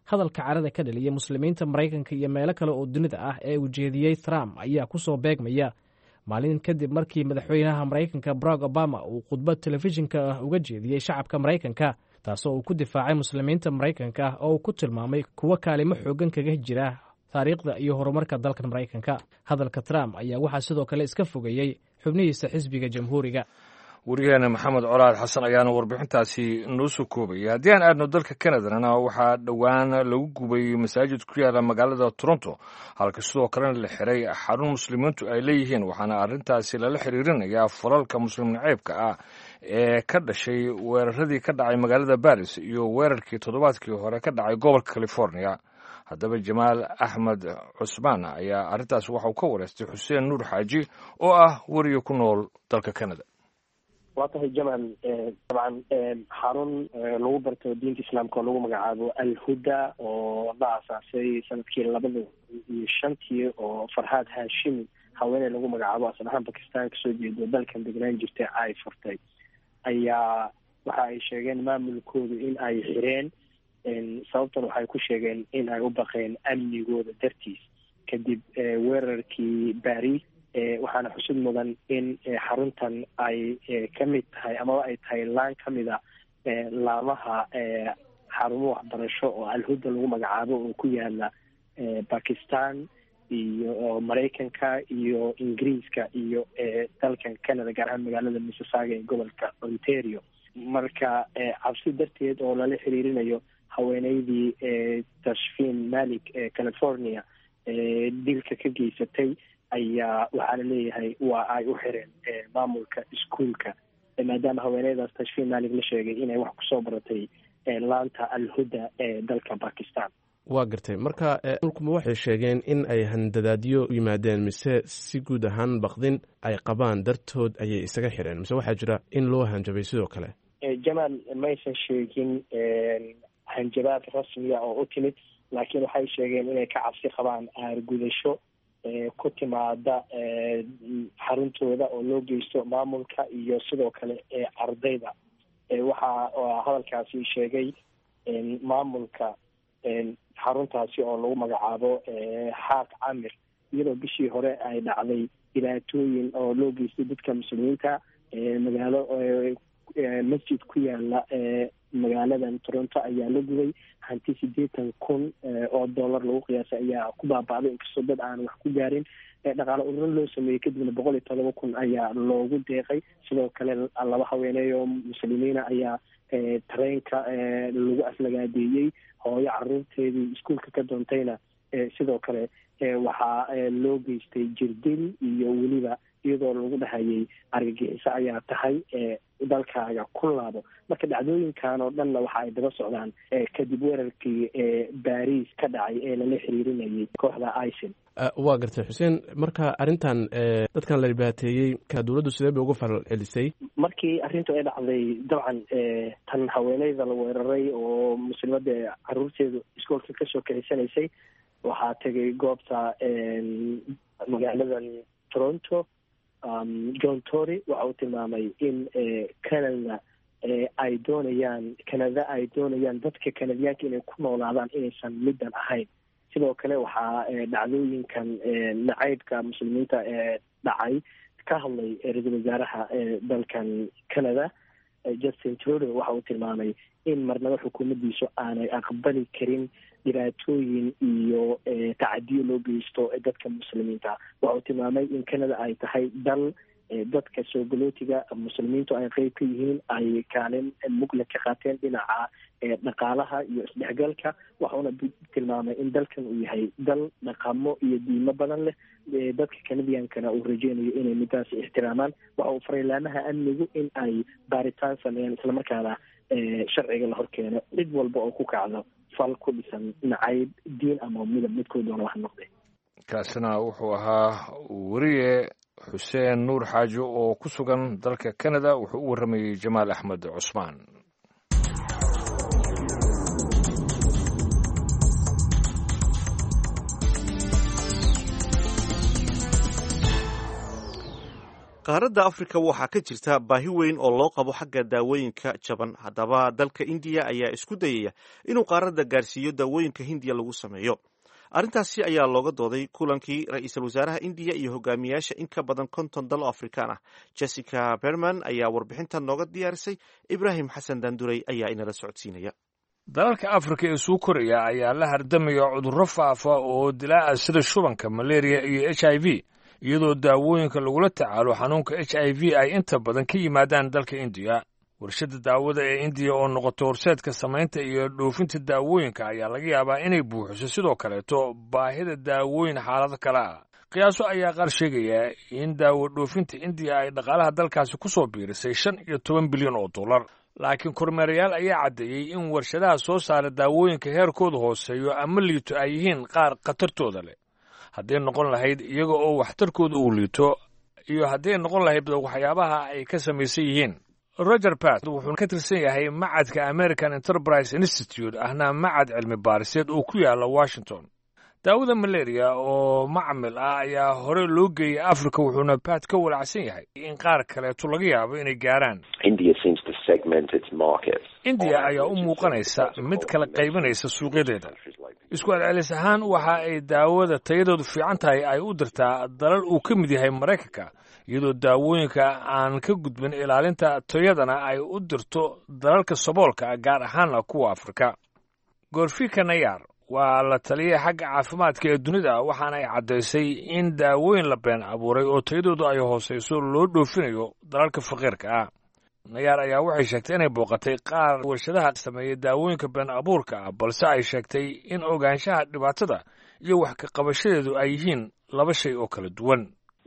hadalka carada ka dhaliya muslimiinta maraykanka iyo meelo kale oo dunida ah ee uu jeediyey trump ayaa ku soo beegmaya maalin kadib markii madaxweynaha maraykanka barack obama uu khudbad telefishinka ah uga jeediyey shacabka maraykanka taasoo uu ku difaacay muslimiinta maraykanka oo uu ku tilmaamay kuwo kaalimo xoogan kaga jira taariikhda iyo horumarka dalkan maraykanka hadalka trump ayaa waxaa sidoo kale iska fogeeyey xubnihiisa xisbiga jamhuuriga wariyaheena maxamed colaad xasan ayaana warbixintaasi noo soo koobaya haddii aan aadno dalka kanadana waxaa dhowaan lagu gubay masaajid ku yaala magaalada toronto halka sidoo kalena la xiray xarun muslimiintu ay leeyihiin waxaana arrintaasi lala xiriirinayaa falalka muslim naceybka ah ee ka dhashay weeraradii ka dhacay magaalada baris iyo weerarkii toddobaadkii hore ka dhacay gobolka california haddaba jamaal axmed cusmaan ayaa arrintaas waxauu ka wareystay xuseen nuur xaaji oo ah weriga ku nool dalka canada waa tahay jamal dabcan xarun lagu barto diinta islaamka oo lagu magacaabo alhuda oo la aasaasay sanadkii labada iyo shantii oo farhaad hashimi haweeney lagu magacaabo asal ahaan bakistan kasoo jeedo dalkan degnaan jirtay ay furtay ayaa waxa ay sheegeen maamulkoodu in ay xireen sababtan waxay ku sheegeen in ay u baqeen amnigooda dartiis kadib weerarkii baris waxaana xusud mudan in xaruntan ay ka mid tahay amaba ay tahay laan ka mida laamaha xarumo waxbarasho oo alhuda lagu magacaabo oo ku yaala bakistan iyo maraykanka iyo ingiriiska iyo dalkan canada gaar ahaan magaalada mississauga ee gobolka ontario marka cabsi darteed oo lala xiriirinayo haweeneydii tashfin malik ee california dilka ka geysatay ayaa waxaa la leeyahay waa ay u xireen maamulka iskuolka maadaama haweeneydaas tashfin malik la sheegay inay wax kusoo baratay laanta alhuda ee dalka bakistan waa gartay marka mulkuma waxay sheegeen in ay handadaadyo yimaadeen mise si guud ahaan baqdin ay qabaan dartood ayay isaga xireen mise waxaa jira in loo hanjabay sidoo kale jamaal maysan sheegin hanjabaad rasmiya oo u timid laakiin waxay sheegeen inay ka cabsi qabaan aargudasho ku timaada xaruntooda oo loo geysto maamulka iyo sidoo kale ardayda waxa hadalkaasi sheegay maamulka xaruntaasi oo lagu magacaabo xaaq camir iyadoo bishii hore ay dhacday dhibaatooyin oo loo geystay dadka muslimiinta magaalo masjid ku yaala magaaladan toronto ayaa la gubay hanti sideetan kun oo dollar lagu qiyaasay ayaa ku baaba'day inkastoo dad aan wax ku gaarin dhaqaale ururin loo sameeyey kadibna boqol iyo todoba kun ayaa loogu deeqay sidoo kale laba haweeney oo muslimiina ayaa tareenka lagu aflagaadeeyey hooyo caruurteedii iskuolka ka doontayna sidoo kale waxaa loo geystay jirdil iyo weliba iyadoo lagu dhahayay argagixiso ayaa tahay dalkaaga ku laabo marka dhacdooyinkan oo dhanna waxa ay daba socdaan kadib weerarkii baris ka dhacay ee lala xiriirinayay kooxda icin waa gartay xuseen marka arrintan dadkan la dhibaateeyey ka dowladdu sidee bay uga faral celisay markii arrintu ay dhacday dabcan tan haweeneyda la weeraray oo muslimada caruurteedu iskoolka kasoo kaxisanaysay waxaa tegay goobta magaaladan toronto john tory waxa uu tilmaamay in canada ay doonayaan canada ay doonayaan dadka canadiyaanka inay ku noolaadaan inaysan middan ahayn sidoo kale waxaa dhacdooyinkan nacaybka muslimiinta ee dhacay ka hadlay ra-iisul wasaaraha dalkan canada justin trudeau waxa uu tilmaamay in marnaba xukuumaddiisu aanay aqbali karin dhibaatooyin iyo tacadiyo loo geysto dadka muslimiinta waxa uu tilmaamay in canada ay tahay dal dadka soo galootiga muslimiintu ay qeyb ka yihiin ay kaalin mugla ka qaateen dhinaca dhaqaalaha iyo isdhexgalka waxauna tilmaamay in dalkan uu yahay dal dhaqamo iyo diimo badan leh dadka canadiankana uu rajeynayo inay midaas ixtiraamaan waxa uu fareylaamaha amnigu in ay baaritaan sameeyaan islamarkaana sharciga la horkeeno cid walba oo ku kacdo fal ku dhisan nacayb diin ama midab midkoo doona wax noqday kaasina wuxuu ahaa weriye xuseen nuur xaajo oo ku sugan dalka canada wuxuu u warramayey jamaal axmed cusmaan qaaradda afrika waxaa ka jirta baahi weyn oo loo qabo xagga daawooyinka jaban haddaba dalka indiya ayaa isku dayaya inuu qaaradda gaarsiiyo daawooyinka hindiya lagu sameeyo arrintaasi ayaa looga dooday kulankii ra-iisul wasaaraha indiya iyo hogaamiyaasha in ka badan konton dal oo afrikaan ah jessica berman ayaa warbixintan nooga diyaarisay ibraahim xasan daanduray ayaa inala socodsiinaya dalalka afrika ee suu koraya ayaa la hardamaya cudurro faafa oo dilaaca sida shubanka malaria iyo h i v iyadoo daawooyinka lagula tacaalo xanuunka h i v ay inta badan ka yimaadaan dalka indiya warshadda daawada ee indiya oo noqoto horseedka samaynta iyo dhoofinta daawooyinka ayaa laga yaabaa inay buuxiso sidoo kaleeto baahida daawooyin xaalado kale ah qiyaaso ayaa qaar sheegaya in daawo dhoofinta indiya ay dhaqaalaha dalkaasi ku soo biirisay shan iyo toban bilyan oo dollar laakiin kormeerayaal ayaa caddeeyey in warshadaha soo saara daawooyinka heerkooda hooseeyo ama liito ay yihiin qaar khatartooda leh hadday noqon lahayd iyaga oo waxtarkooda uu liito iyo hadday noqon lahayd waxyaabaha ay ka samaysan yihiin roger pat wuxuu ka tirsan yahay macadka american enterprise institute ahna macad cilmi baariseed oo ku yaala washington daawada malaria oo macmil ah ayaa hore loo geeyey africa wuxuuna pat ka walacsan yahay in qaar kaleeto laga yaabo inay gaaraan indiya ayaa u muuqanaysa mid kala qaybinaysa suuqyadeeda isku celcelis ahaan waxa ay daawada tayadoodu fiican tahay ay u dirtaa dalal uu ka mid yahay maraykanka iyadoo daawooyinka aan ka gudbin ilaalinta tayadana ay u dirto dalalka saboolka gaar ahaana kuwa afrika gorfika nayar waa la taliyay xagga caafimaadka ee dunida waxaana ay caddaysay in daawooyin la been abuuray oo tayadoodu ay hoosayso loo dhoofinayo dalalka faqiirka ah nayaar ayaa waxay sheegtay inay booqatay qaar warshadaha sameeyey daawooyinka been abuurka ah balse ay sheegtay in ogaanshaha dhibaatada iyo wax ka qabashadeedu ay yihiin laba shay oo kala duwan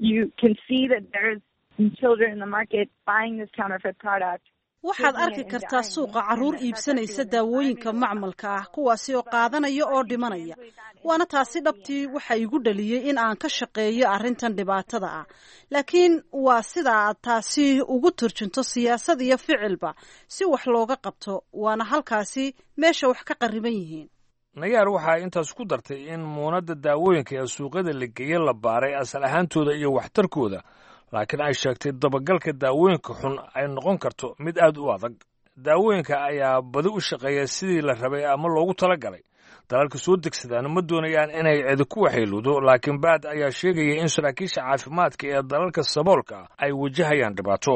waxaad arki kartaa suuqa carruur iibsanaysa daawooyinka macmalka ah kuwaasi oo qaadanaya oo dhimanaya waana taasi dhabtii waxa igu dhaliyey in aan ka shaqeeyo arrintan dhibaatada ah laakiin waa sida aad taasi ugu turjunto siyaasad iyo ficilba si wax looga qabto waana halkaasi meesha wax ka qarriban yihiin nayaar waxaa intaas ku dartay in muunadda daawooyinka ee suuqyada la geeye la baaray asal ahaantooda iyo waxtarkooda laakiin ay sheegtay dabagalka daawooyinka xun ay noqon karto mid aad u adag daawooyinka ayaa badi u shaqeeya sidii la rabay ama loogu tala galay dalalka soo degsadaan ma doonayaan inay cidi ku waxayludo laakiin baad ayaa sheegaya in saraakiisha caafimaadka ee dalalka saboolka ay wajahayaan dhibaato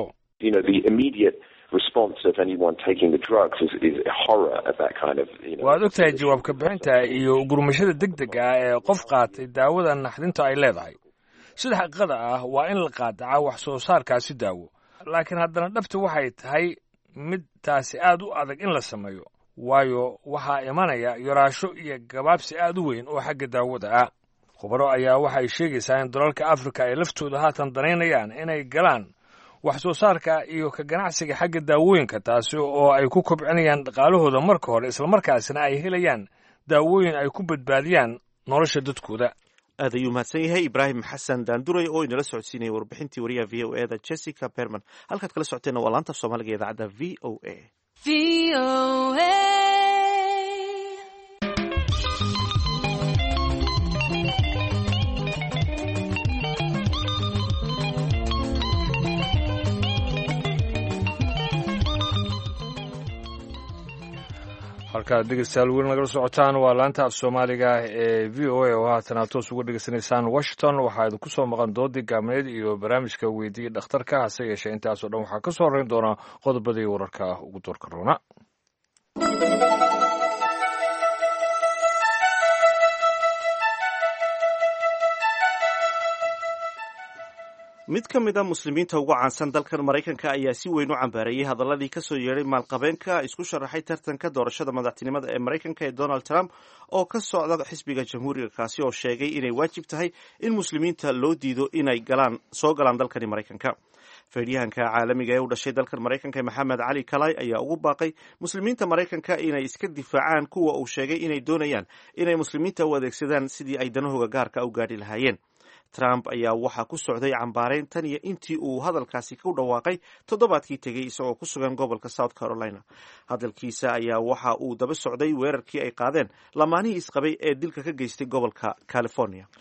waad og tahay jawaabka bixinta iyo gurmashada deg deg ah ee qof qaatay daawada naxdinta ay leedahay sida xaqiiqada ah waa in la qaadaca wax soo saarkaasi daawo laakiin haddana dhabta waxay tahay mid taasi aad u adag in la sameeyo waayo waxaa imanaya yaraasho iyo gabaabsi aad u weyn oo xagga daawada ah khubaro ayaa waxay sheegaysaa in dalalka afrika ay laftooda haatan danaynayaan inay galaan wax soo saarka iyo ka ganacsiga xagga daawooyinka taasi oo ay ku kobcinayaan dhaqaalahooda marka hore islamarkaasina ay helayaan daawooyin ay ku badbaadiyaan nolosha dadkooda aad ayuu mahadsan yahay ibraahim xasan daanduray oo inala socodsiinaya warbixintii wariyaha v o eda jessica berman halkaad kala socoteenna waa laanta soomaaliga idaacadda v o a halkaad dhegeystayaal weli nagala socotaan waa laanta af soomaaliga ee v o a oo haatan aad toos uga dhegeysanaysaan washington waxaa idinku soo maqan doodii gaabneed iyo barnaamijka weydiiya dhakhtarka hase yeeshee intaasoo dhan waxaa ka soo horreyn doonaa qodobadii wararka ugu doorka roona mid ka mid a muslimiinta ugu caansan dalkan maraykanka ayaa si weyn u cambaareeyey hadaladii kasoo yeedhay maalqabeenka isku sharaxay tartanka doorashada madaxtinimada ee maraykanka ee donald trump oo ka socda xisbiga jamhuuriga kaasi oo sheegay inay waajib tahay in muslimiinta loo diido inay galaan soo galaan dalkani maraykanka feedhyahanka caalamiga ee u dhashay dalkan maraykanka maxamed cali kalay ayaa ugu baaqay muslimiinta maraykanka inay iska difaacaan kuwa uu sheegay inay doonayaan inay muslimiinta u adeegsadaan sidii ay danahooga gaarka u gaadhi lahaayeen trump ayaa waxaa ku socday cambaarayn tan iyo intii uu hadalkaasi ku dhawaaqay toddobaadkii tegey isagoo ku sugan gobolka south carolina hadalkiisa ayaa waxa uu daba socday weerarkii ay qaadeen lamaanihii isqabay ee dilka ka geystay gobolka california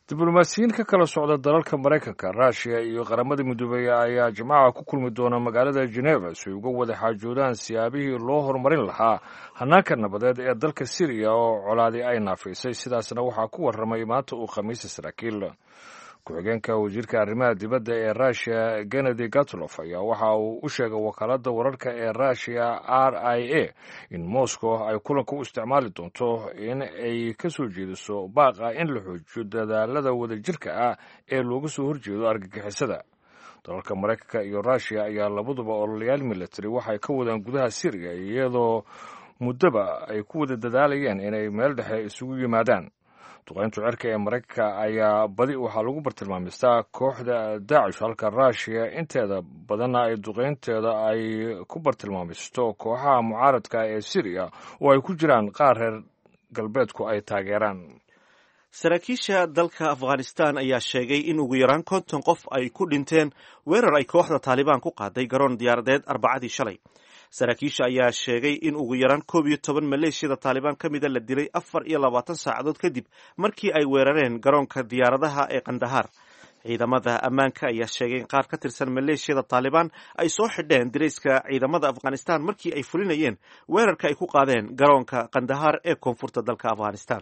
diblomaasiyiin ka kala socda dalalka maraykanka ruushiya iyo qaramada midoobey ayaa jimcaha ku kulmi doona magaalada geneva si ay uga wada xaajoodaan siyaabihii loo horumarin lahaa hanaanka nabadeed ee dalka siriya oo colaadi ay naafaysay sidaasna waxaa ku warramay maanta uu khamiisa saraakiil ku-xigeenka wasiirka arrimaha dibadda ee ruushiya kennedy gatlof ayaa waxa uu u sheegay wakaaladda wararka ee ruushiya r i a in moscow ay kulanka u isticmaali doonto in ay ka soo jeediso baaqa in la xoojiyo dadaalada wadajirka ah ee looga soo horjeedo argagixisada dalalka maraykanka iyo ruushiya ayaa labaduba ololayaal military waxay ka wadaan gudaha siriya iyadoo muddoba ay ku wada dadaalayeen inay meel dhexe isugu yimaadaan duqayntu cirka ee maraykanka ayaa badi waxaa lagu bartilmaamistaa kooxda daacish halka ruushiya inteeda badanna ay duqaynteeda ay ku bartilmaamisto kooxaha mucaaradka ee siriya oo ay ku jiraan qaar reer galbeedku ay taageeraan saraakiisha dalka afghanistan ayaa sheegay in ugu yaraan konton qof ay ku dhinteen weerar ay kooxda taalibaan ku qaaday garoon diyaaradeed arbacadii shalay saraakiisha ayaa sheegay in ugu yaraan koob iyo toban maleeshiyada taalibaan ka mida la dilay afar iyo labaatan saacadood kadib markii ay weerareen garoonka diyaaradaha ee kandahaar ciidamada ammaanka ayaa sheegay in qaar ka tirsan maleeshiyada taalibaan ay soo xidheen dirayska ciidamada afghanistan markii ay fulinayeen weerarka ay ku qaadeen garoonka kandahaar ee koonfurta dalka afghanistan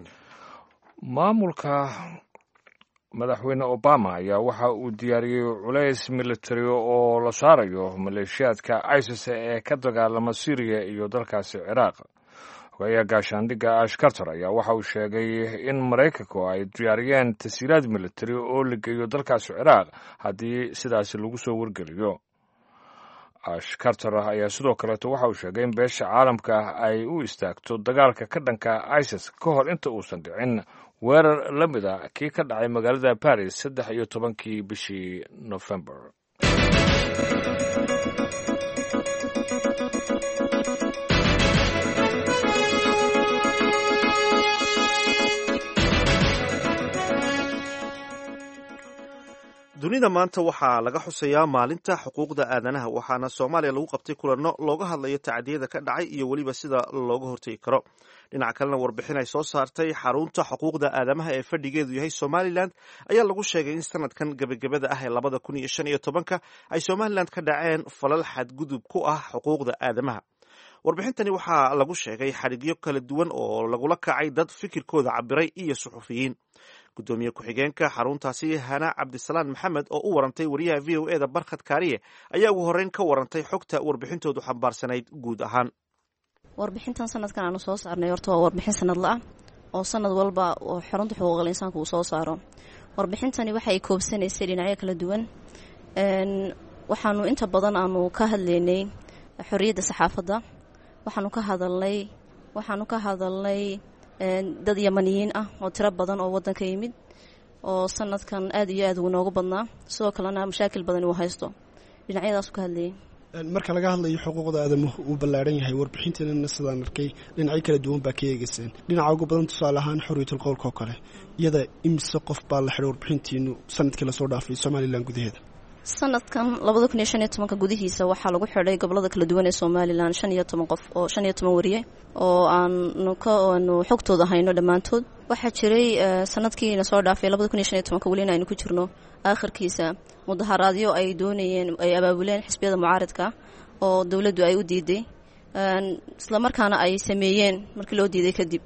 maamulka madaxweyne obama ayaa waxa uu diyaariyey culays military oo la saarayo maleeshiyaadka isis ee ka dagaalama syriya iyo dalkaasi ciraaq hogayaha gaashaandhigga ash carter ayaa waxa uu sheegay in maraykanku ay diyaariyeen tasiiraad military oo la geeyo dalkaasi ciraaq haddii sidaasi lagu soo wargeliyo ash carter ayaa sidoo kaleeto waxa uu sheegay in beesha caalamka ay u istaagto dagaalka ka dhanka isis ka hor inta uusan dhicin weerar la mid a kii ka dhacay magaalada baris saddex iyo tobankii bishii nofembar dunida maanta waxaa laga xusayaa maalinta xuquuqda aadanaha waxaana soomaaliya lagu qabtay kulanno looga hadlayo tacdiyada ka dhacay iyo weliba sida looga hortegi karo dhinaca kalena warbixin ay soo saartay xarunta xuquuqda aadamaha ee fadhigeedu yahay somalilan ayaa lagu sheegay in sanadkan gebagabada ah ee labada kun iyo shan iyo tobanka ay somalilan ka dhaceen falal xadgudub ku ah xuquuqda aadamaha warbixintani waxaa lagu sheegay xadhigyo kala duwan oo lagula kacay dad fikirkooda cabiray iyo suxufiyiin gudoomiye ku-xigeenka xaruntaasi hana cabdisalaan maxamed oo u warantay wariyaha v o eda barkhad kaariye ayaa ugu horreyn ka warantay xogta warbixintoodu xambaarsanayd guud ahaan warbixintan sanadkan aanu soo saarnay horta waa warbixin sanadla ah oo sanad walba oo xarunta xuquuqal insaanka uu soo saaro warbixintani waxay koobsanaysay dhinacyo kala duwan waxaanu inta badan aanu ka hadlaynay xorriyadda saxaafadda waxaanu ka hadalnay waxaanu ka hadalnay dad yamaniyiin ah oo tiro badan oo wadanka yimid oo sanadkan aad iyo aad uu noogu badnaa sidoo kalena mashaakil badan uu haysto dhinacyadaasu ka hadlayay marka laga hadlayo xuquuqda aadamuhu uu ballaaran yahay warbixinteennana sidaan arkay dhinacyo kala duwan baa ka eegayseen dhinaca ugu badan tusaale ahaan xorriyatul qowlka oo kale iyada imise qof baa la xidhay warbixintiinu sanadkii lasoo dhaafay somalilan gudaheeda sanadkan labada kun iyo shan iyo tobanka gudihiisa waxaa lagu xidhay gobolada kala duwan ee somalilan shan iyo toban qof oo shan iyo toban wariye oo aanu ka aanu xogtooda hayno dhammaantood waxaa jiray sanadkiina soo dhaafay labada kun iyo shan iyo tobanka welina aynu ku jirno aakhirkiisa mudaharaadyo ay doonayeen ay abaabuleen xisbiyada mucaaridka oo dowladdu ay u diiday islamarkaana ay sameeyeen markii loo diiday kadib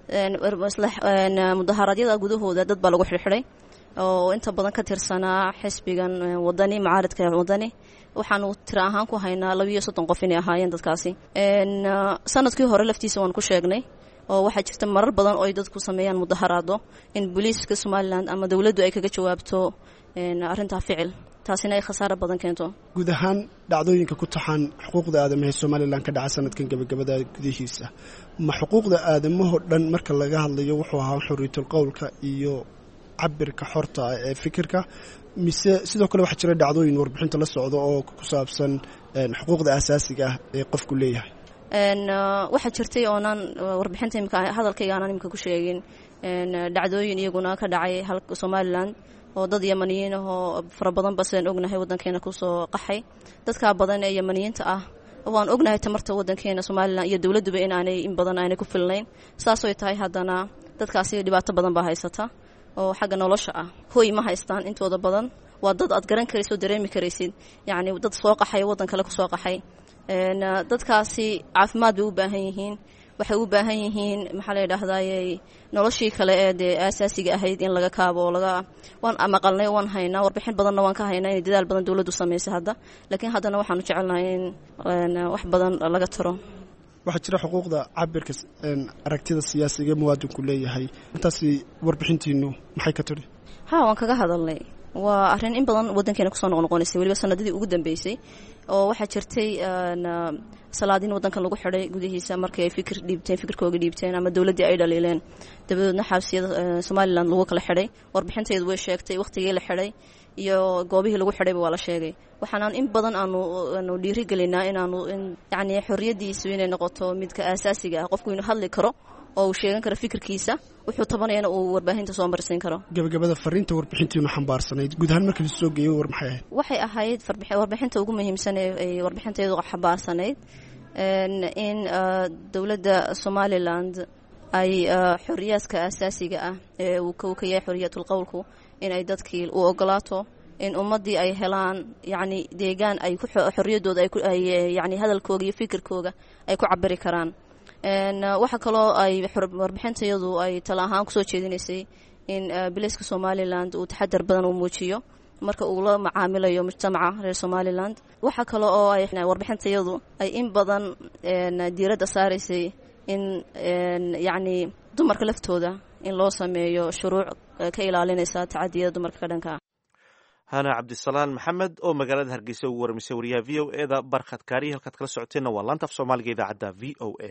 mudaharaadyada gudahooda dad baa lagu xirxiday oo inta badan ka tirsanaa xisbigan wadani mucaaridka wadani waxaanu tira ahaan ku haynaa labiiyo soddon qof inay ahaayeen dadkaasi sanadkii hore laftiisa waan ku sheegnay oo waxaa jirta marar badan oo ay dadku sameeyaan mudaharaado in booliiska somalilan ama dowladdu ay kaga jawaabto arrintaa ficil taasina ay khasaaro badan keento guud ahaan dhacdooyinka ku taxan xuquuqda aadamaha ee somalilan ka dhaca sanadkan gebagabada gudihiisa ma xuquuqda aadamahoo dhan marka laga hadlayo wuxuu ahaa xorriyatul qowlka iyo cabirka xorta ah ee fikirka mise sidoo kale waxaa jira dhacdooyin warbixinta la socda oo ku saabsan xuquuqda asaasiga ah ee qofku leeyahay waxaa jirtay oonaan warbixinta imika hadalkayga aanaan imika ku sheegin dhacdooyin iyaguna ka dhacay halka somalilan oo dad yamaniyiin ahoo fara badanba sidaan ognahay waddankeena kusoo qaxay dadkaa badan ee yamaniyiinta ah waan ognahay tamarta waddankeena somalilan iyo dowladduba in aanay in badan aanay ku filnayn saasoy tahay haddana dadkaasi dhibaato badan baa haysata oo xagga nolosha ah hoy ma haystaan intooda badan waa dad aad garan karaysid oo dareemi karaysid yacni dad soo qaxay waddan kale kusoo qaxay dadkaasi caafimaad bay u baahan yihiin waxay u baahan yihiin maxaa la yidhaahdaye noloshii kale ee dee aasaasiga ahayd in laga kaabo oo laga waan maqalnay waan haynaa warbixin badanna waan ka haynaa inay dadaal badan dowladdu samaysay hadda laakiin haddana waxaanu jecelnahay in wax badan laga taro waxaa jira xuquuqda cabirka aragtida siyaasiga ee muwaadinku leeyahay intaasi warbixintiinu maxay ka tiri ha waan kaga hadalnay waa arrin in badan waddankeena kusoo noqnoqonaysay weliba sanadadii ugu dambeysay oo waxaa jirtay salaadiin waddankan lagu xidhay gudihiisa markii ay fikir dhiibteen fikirkooga dhiibteen ama dowladdii ay dhaliileen dabadeedna xabsiyada somalilan lagu kala xidhay warbixinteedu way sheegtay wakhtigii la xidhay iyo goobihii lagu xidhayba waa la sheegay waxaanaan in badan aanu aanu dhiirigelinaa inaanu yacni xorriyaddiisu inay noqoto midka aasaasiga ah qofku inuu hadli karo oo uu sheegan karo fikirkiisa wuxuu tabanayana uu warbaahinta soo marsiin karo gabagabada fariinta warbixintiinu xambaarsanayd guud ahaan markii lasoo geeyey war maxay ahayd waxay ahayd warbixinta ugu muhiimsan ee warbixinteedu xambaarsanayd in dowladda somaliland ay xoriyaadka aasaasiga ah ee uu ka yahay xoriyatul qowlku in ay dadkii u ogolaato in ummaddii ay helaan yacni deegaan ay xorriyaddooda ay yani hadalkooga iyo fikirkooga ay ku cabiri karaan waxaa kaloo ay warbixintayadu ay tala ahaan kusoo jeedinaysay in bilayska somaliland uu taxadar badan uu muujiyo marka uu la macaamilayo mujtamaca reer somaliland waxaa kale oo ay warbixintayadu ay in badan diiradda saaraysay in yacni dumarka laftooda in loo sameeyo shuruuc ka ilaalinaysa tacadiyada dumarka ka dhanka ah hana cabdisalaan maxamed oo magaalada hargeysa ugu warmisay wariyaha v o e da barkhad kaariya halkaad kala socoteenna waa laanta af soomaaliga idaacadda v o a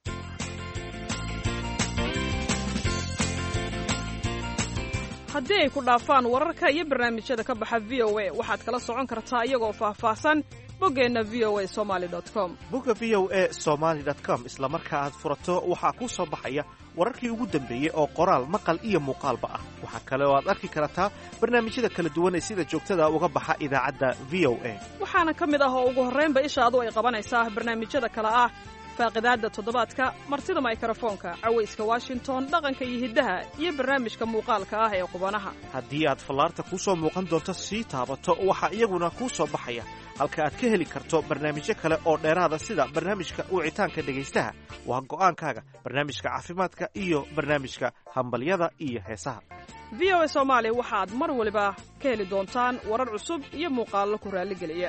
haddii ay ku dhaafaan wararka iyo barnaamijyada ka baxa v o a waxaad kala socon kartaa iyagoo faahfaahsan boggeenna v o a somaali com bogga v o a somaali com isla marka aad furato waxaa kuu soo baxaya wararkii ugu dambeeyey oo qoraal maqal iyo muuqaalba ah waxaa kale oo aad arki kartaa barnaamijyada kala duwan ee sida joogtada uga baxa idaacadda v o a waxaana ka mid ah oo ugu horraynba ishaadu ay qabanaysaa barnaamijyada kale ah faaqidaadda toddobaadka martida maykrofoonka cawayska washington dhaqanka iyo hiddaha iyo barnaamijka muuqaalka ah ee qubanaha haddii aad fallaarta kuu soo muuqan doonto sii taabato waxaa iyaguna kuu soo baxaya halka aad ka heli karto barnaamijyo kale oo dheeraada sida barnaamijka wicitaanka dhegaystaha waa go'aankaaga barnaamijka caafimaadka iyo barnaamijka hambalyada iyo heesaha v o a soomaali waxaad mar waliba ka heli doontaan warar cusub iyo muuqaallo ku raalligeliya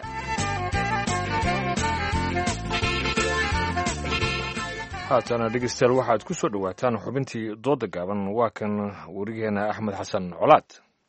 haatana dhegeystayaal waxaad ku soo dhowaataan xubintii dooda gaaban waa kan werigeena axmed xasan colaad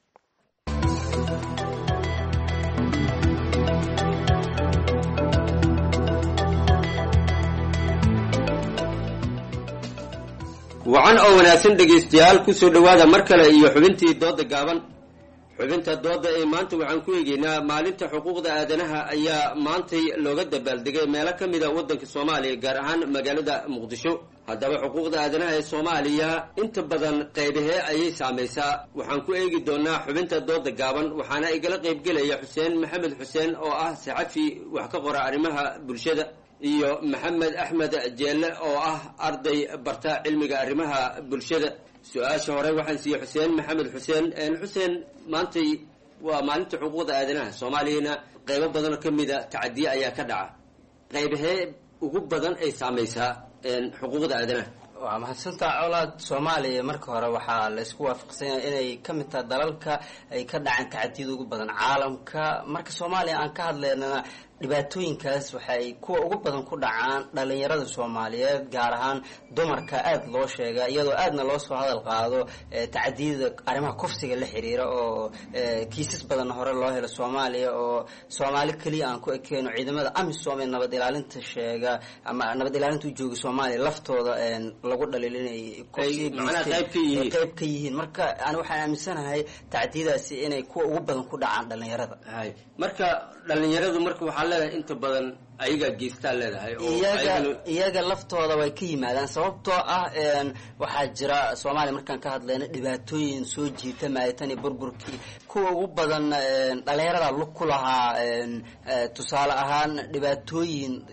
wacan oo wanaagsan dhegaystayaal ku soo dhowaada mar kale iyo xubintii dooda gaaban xubinta dooda ee maanta waxaan ku eegeynaa maalinta xuquuqda aadanaha ayaa maantay looga dabaaldegay meelo ka mida waddanka soomaaliya gaar ahaan magaalada muqdisho haddaba xuquuqda aadanaha ee soomaaliya inta badan qaybahee ayay saamaysaa waxaan ku eegi doonaa xubinta dooda gaaban waxaana igala qaybgelaya xuseen maxamed xuseen oo ah saxafi wax ka qora arrimaha bulshada iyo maxamed axmed jeelle oo ah arday barta cilmiga arrimaha bulshada su-aasha hore waxaan siiyey xuseen maxamed xuseen xuseen maantay waa maalinta xuquuqda aadanaha soomaaliyana qaybo badanoo ka mida tacadiye ayaa ka dhaca qaybahee ugu badan ay saamaysaa xuquuqda aadanaha waa mahadsantaa colaad soomaaliya marka hore waxaa laysku waafaqsanya inay ka mid tahay dalalka ay ka dhaceen tacadiyada ugu badan caalamka marka soomaaliya aan ka hadlaynana dhibaatooyinkaas waxay kuwa ugu badan ku dhacaan dhalinyarada soomaaliyeed gaar ahaan dumarka aada loo sheega iyadoo aadna loo soo hadal qaado tacadiyada arrimaha kufsiga la xiriira oo kiisas badanna hore loo helo soomaaliya oo soomaali keliya aan ku ekeyno ciidamada amisom ee nabad ilaalinta sheega ama nabad ilaalinta u jooga soomaaliya laftooda lagu dhaliilinay qayb ka yihiin marka ani waxaan aaminsanahay tacdiyadaasi inay kuwa ugu badan ku dhacaan dhalinyarada marka dhalinyaradu marka waxaa leedahay inta badan ayagaa geystaa leedahay iyaga iyaga laftooda way ka yimaadaan sababtoo ah waxaa jira soomaaliya markaan ka hadlayna dhibaatooyin soo jiita maaytani burburkii kuwa ugu badan dhalinyarada lug ku lahaa tusaale ahaan dhibaatooyin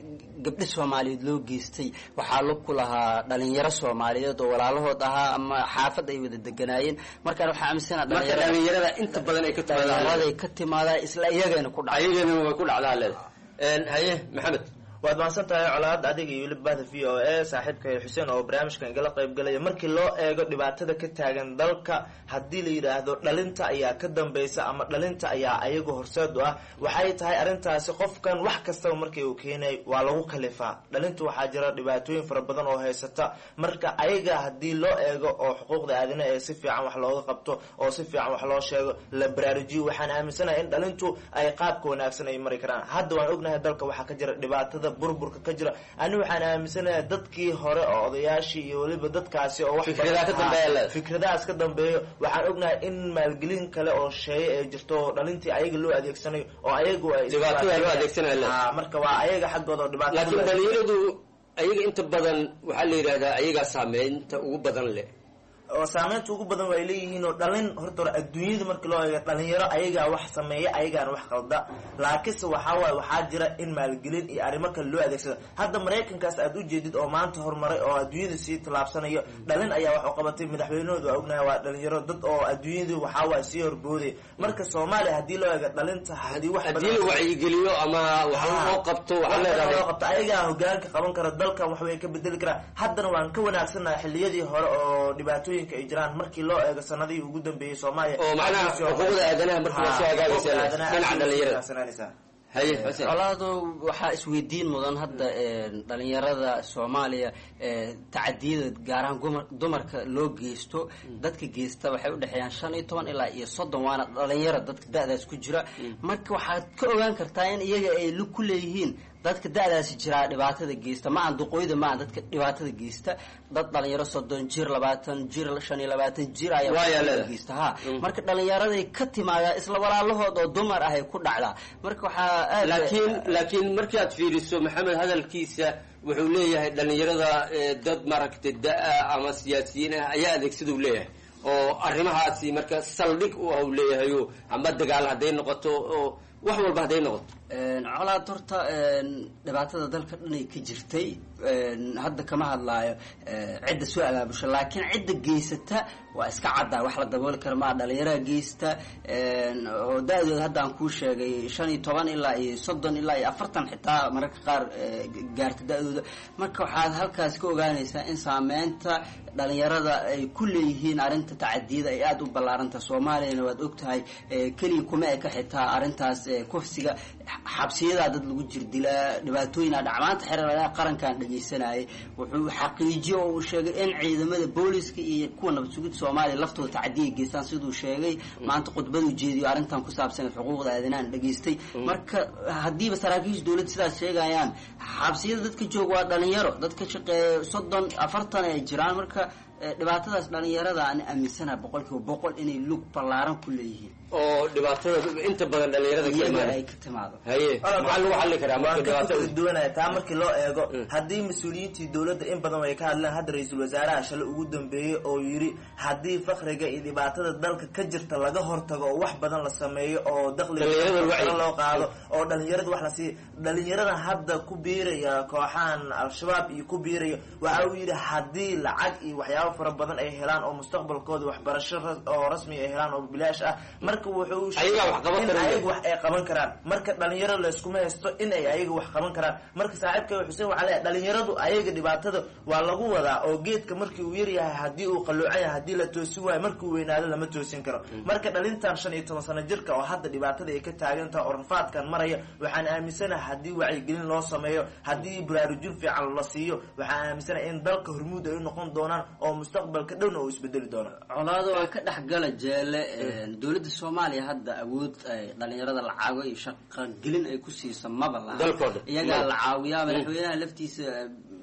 gabdho soomaaliyeed loo geystay waxaa lug ku lahaa dhalinyaro soomaaliyeed oo walaalahood ahaa ama xaafad ay wada deganaayeen markaan waxaa aaminsana marka dhalinyarada inta badan ay ka timaadaan dhalinyaraday ka timaadaan isla iyagana ku dhacay ayagana way ku dhacdaa leeda haye maxamed waad mahadsan tahay colaad adiga iyo weliba bahda v o a saaxiibka xuseen oo barnaamijkan igala qayb galaya markii loo eego dhibaatada ka taagan dalka haddii la yidhaahdo dhalinta ayaa ka dambeysa ama dhalinta ayaa ayagu horseed u ah waxay tahay arrintaasi qofkan wax kastaba markii uu keenay waa lagu kalifaa dhalinta waxaa jira dhibaatooyin fara badan oo haysata marka ayaga haddii loo eego oo xuquuqda aadana ee si fiican wax looga qabto oo si fiican wax loo sheego la baraarujiyo waxaan aaminsanahay in dhalintu ay qaabka wanaagsan ay mari karaan hadda waan ognahay dalka waxaa ka jira dhibaatada burburka ka jira ani waxaan aaminsanahay dadkii hore oo odayaashii iyo weliba dadkaasi oo wax Fikradaha ka dambeeya leedahay. fikradahaas ka dambeeyo waxaan ognahay in maalgelin kale oo sheeye ay jirto oo dhalintii ayaga loo adeegsanayo oo ayagu ay Dhibaatada loo adeegsanayo leedahay. Ah, marka waa ayaga xaggooda oo dhibaatada laakiin loo dhalinyaradu ayaga inta badan waxaa la yidhahdaa ayagaa saameynta ugu badan leh oo saameynta ugu badan way leeyihiin oo dhalin horta hore adduunyada markii loo eego dhalinyaro ayagaa wax sameeya ayagaana wax qalda laakiinse waxaa waaye waxaa jira in maalgelin iyo arrimo kale loo adeegsado hadda maraykankaas aad u jeedid oo maanta horumaray oo adduunyada sii tallaabsanayo dhalin ayaa wax u qabatay madaxweynahooda waa ognahay waa dhalinyaro dad oo adduunyadu waxaa waaye sii horbooday marka soomaaliya haddii loo eego dhalinta haddii wax haddii la wacyigeliyo ama wax loo qabto waxaa loo leedahay qabto ayagaa hogaanka qaban kara dalkan wax way ka bedeli karaan haddana waan ka wanaagsannahay xilliyadii hore oo dhibaatooyinka ay jiraan markii loo eego sanadihii ugu dambeeyey soomaaliya oo macnaha xuquuqda aadanaha markii waa soo hagaagaysa dhinaca dhalinyarada haye xuseen colaado waxaa isweydiin mudan hadda een, dhalinyarada soomaaliya ee, tacadiyada gaar ahaan gumar- dumarka loo geysto dadka geysta waxay udhexeeyaan shan iyo toban ilaa iyo soddon waana dhalinyaro dadka da-daas ku jira marka waxaad ka ogaan kartaa in iyaga ay lug ku leeyihiin dadka da-daasi jiraa dhibaatada geysta ma aan duqooyda ma aan dadka dhibaatada geysta dad dhalinyaro soddon jir labaatan jir shan iyo labaatan jir ayaa Waa yaa dhibaatada leedahay. geysta ha marka dhalinyaraday ka timaadaa isla walaalahood oo dumar ah ay ku dhacdaa marka waxaa aad laakiin laakiin markii aad fiiriso maxamed hadalkiisa wuxuu leeyahay dhalinyarada eh, dad maaragtay da-a ama siyaasiyiin ah ayaa adeegsada u leeyahay oo arrimahaasi marka saldhig u ah u leeyahay oo ama dagaal hadday noqoto oo wax walba hadday noqoto Een, colaad horta een, dhibaatada dalka dhanay ka jirtay een, hadda kama hadlaayo ee, cidda soo abaabusha laakiin cidda geysata waa iska caddaa wax la dabooli kara maa dhalinyaraha geysta een, oo da-dooda hadda aan kuu sheegay shan iyo toban ilaa iyo soddon ilaa iyo afartan xitaa mararka qaar ee, gaarta da-dooda marka waxaad halkaas ka ogaanaysaa in saameynta dhalinyarada ay ku leeyihiin arrinta tacadiyada ay aada u ballaaranta soomaaliyana waad ogtahay ee, keliya kuma eka xitaa arrintaas ee, kufsiga xabsiyadaa dad lagu jirdilaa dhibaatooyina dhac maanta xerer qarankan dhegeysanayay wuxuu xaqiijiyo oo uu sheegay in ciidamada booliska iyo kuwa nabad sugid soomaaliya laftooda tacadiya geystaan siduu sheegay maanta khudbadu jeediyo arrintan ku saabsan xuquuqda aadanahan dhageystay marka haddiiba saraakiisha dowladda sidaas sheegayaan xabsiyada dadka jooga waa dhalinyaro dadka shaqeeya soddon afartan ay jiraan marka eh, dhibaatadaas dhalinyarada aan aaminsanaha boqol kiiba boqol inay lug ballaaran ku leeyihiin oo dhibaatada inta badan dhalinyarada ka iyaga imaanay ay ka timaado haye maxaa lagu xalli karaa marka waan ka dhibaatada fikir duwanaya taa markii loo eego haddii mas-uuliyiintii dowladda in badan way ka hadleen hadda ra-iisul wasaaraha shalay ugu dambeeyey oo yidhi haddii fakriga iyo dhibaatada dalka ka jirta laga hortago oo wax badan la sameeyo oo Dhalinyarada dakhliga wacyi. loo qaado oo dhalinyarada wax la siiyo dhalinyarada hadda ku biiraya kooxahan al-shabaab iyo ku biiraya waxa uu yidhi haddii lacag iyo waxyaabo fara badan ay helaan oo mustaqbalkooda waxbarasho ras- oo rasmi ay helaan oo bilaash ah marka wuxuu sheegay Ayagaa wax qaban in karaya. ayaga wax ay qaban karaan marka dhalinyaro layskuma haysto in ay ayaga wax qaban karaan marka saaxiibka xuseen waxaa leeyahay dhalinyaradu ayaga dhibaatada waa lagu wadaa oo geedka markii uu yaryahay haddii uu qaloocan yahay haddii la toosin waayo markii uu weynaado lama toosin karo marka dhalintan shan iyo toban sano jirka oo hadda dhibaatada ay ka taagan tahay oo rafaadkan maraya waxaan aaminsanahay haddii wacyigelin loo sameeyo haddii baraarujin fiican la siiyo waxaan aaminsanahay in dalka hormuud ay u noqon doonaan oo mustaqbalka dhowna uu isbedeli doono colaado waa ka dhexgala jeele dowladda soomaaliya hadda awood ay dhalinyarada lacago iyo shaqagelin ay ku siiso maba laha Dalkooda. iyagaa Mm. la caawiyaa Mm. madaxweynaha laftiisa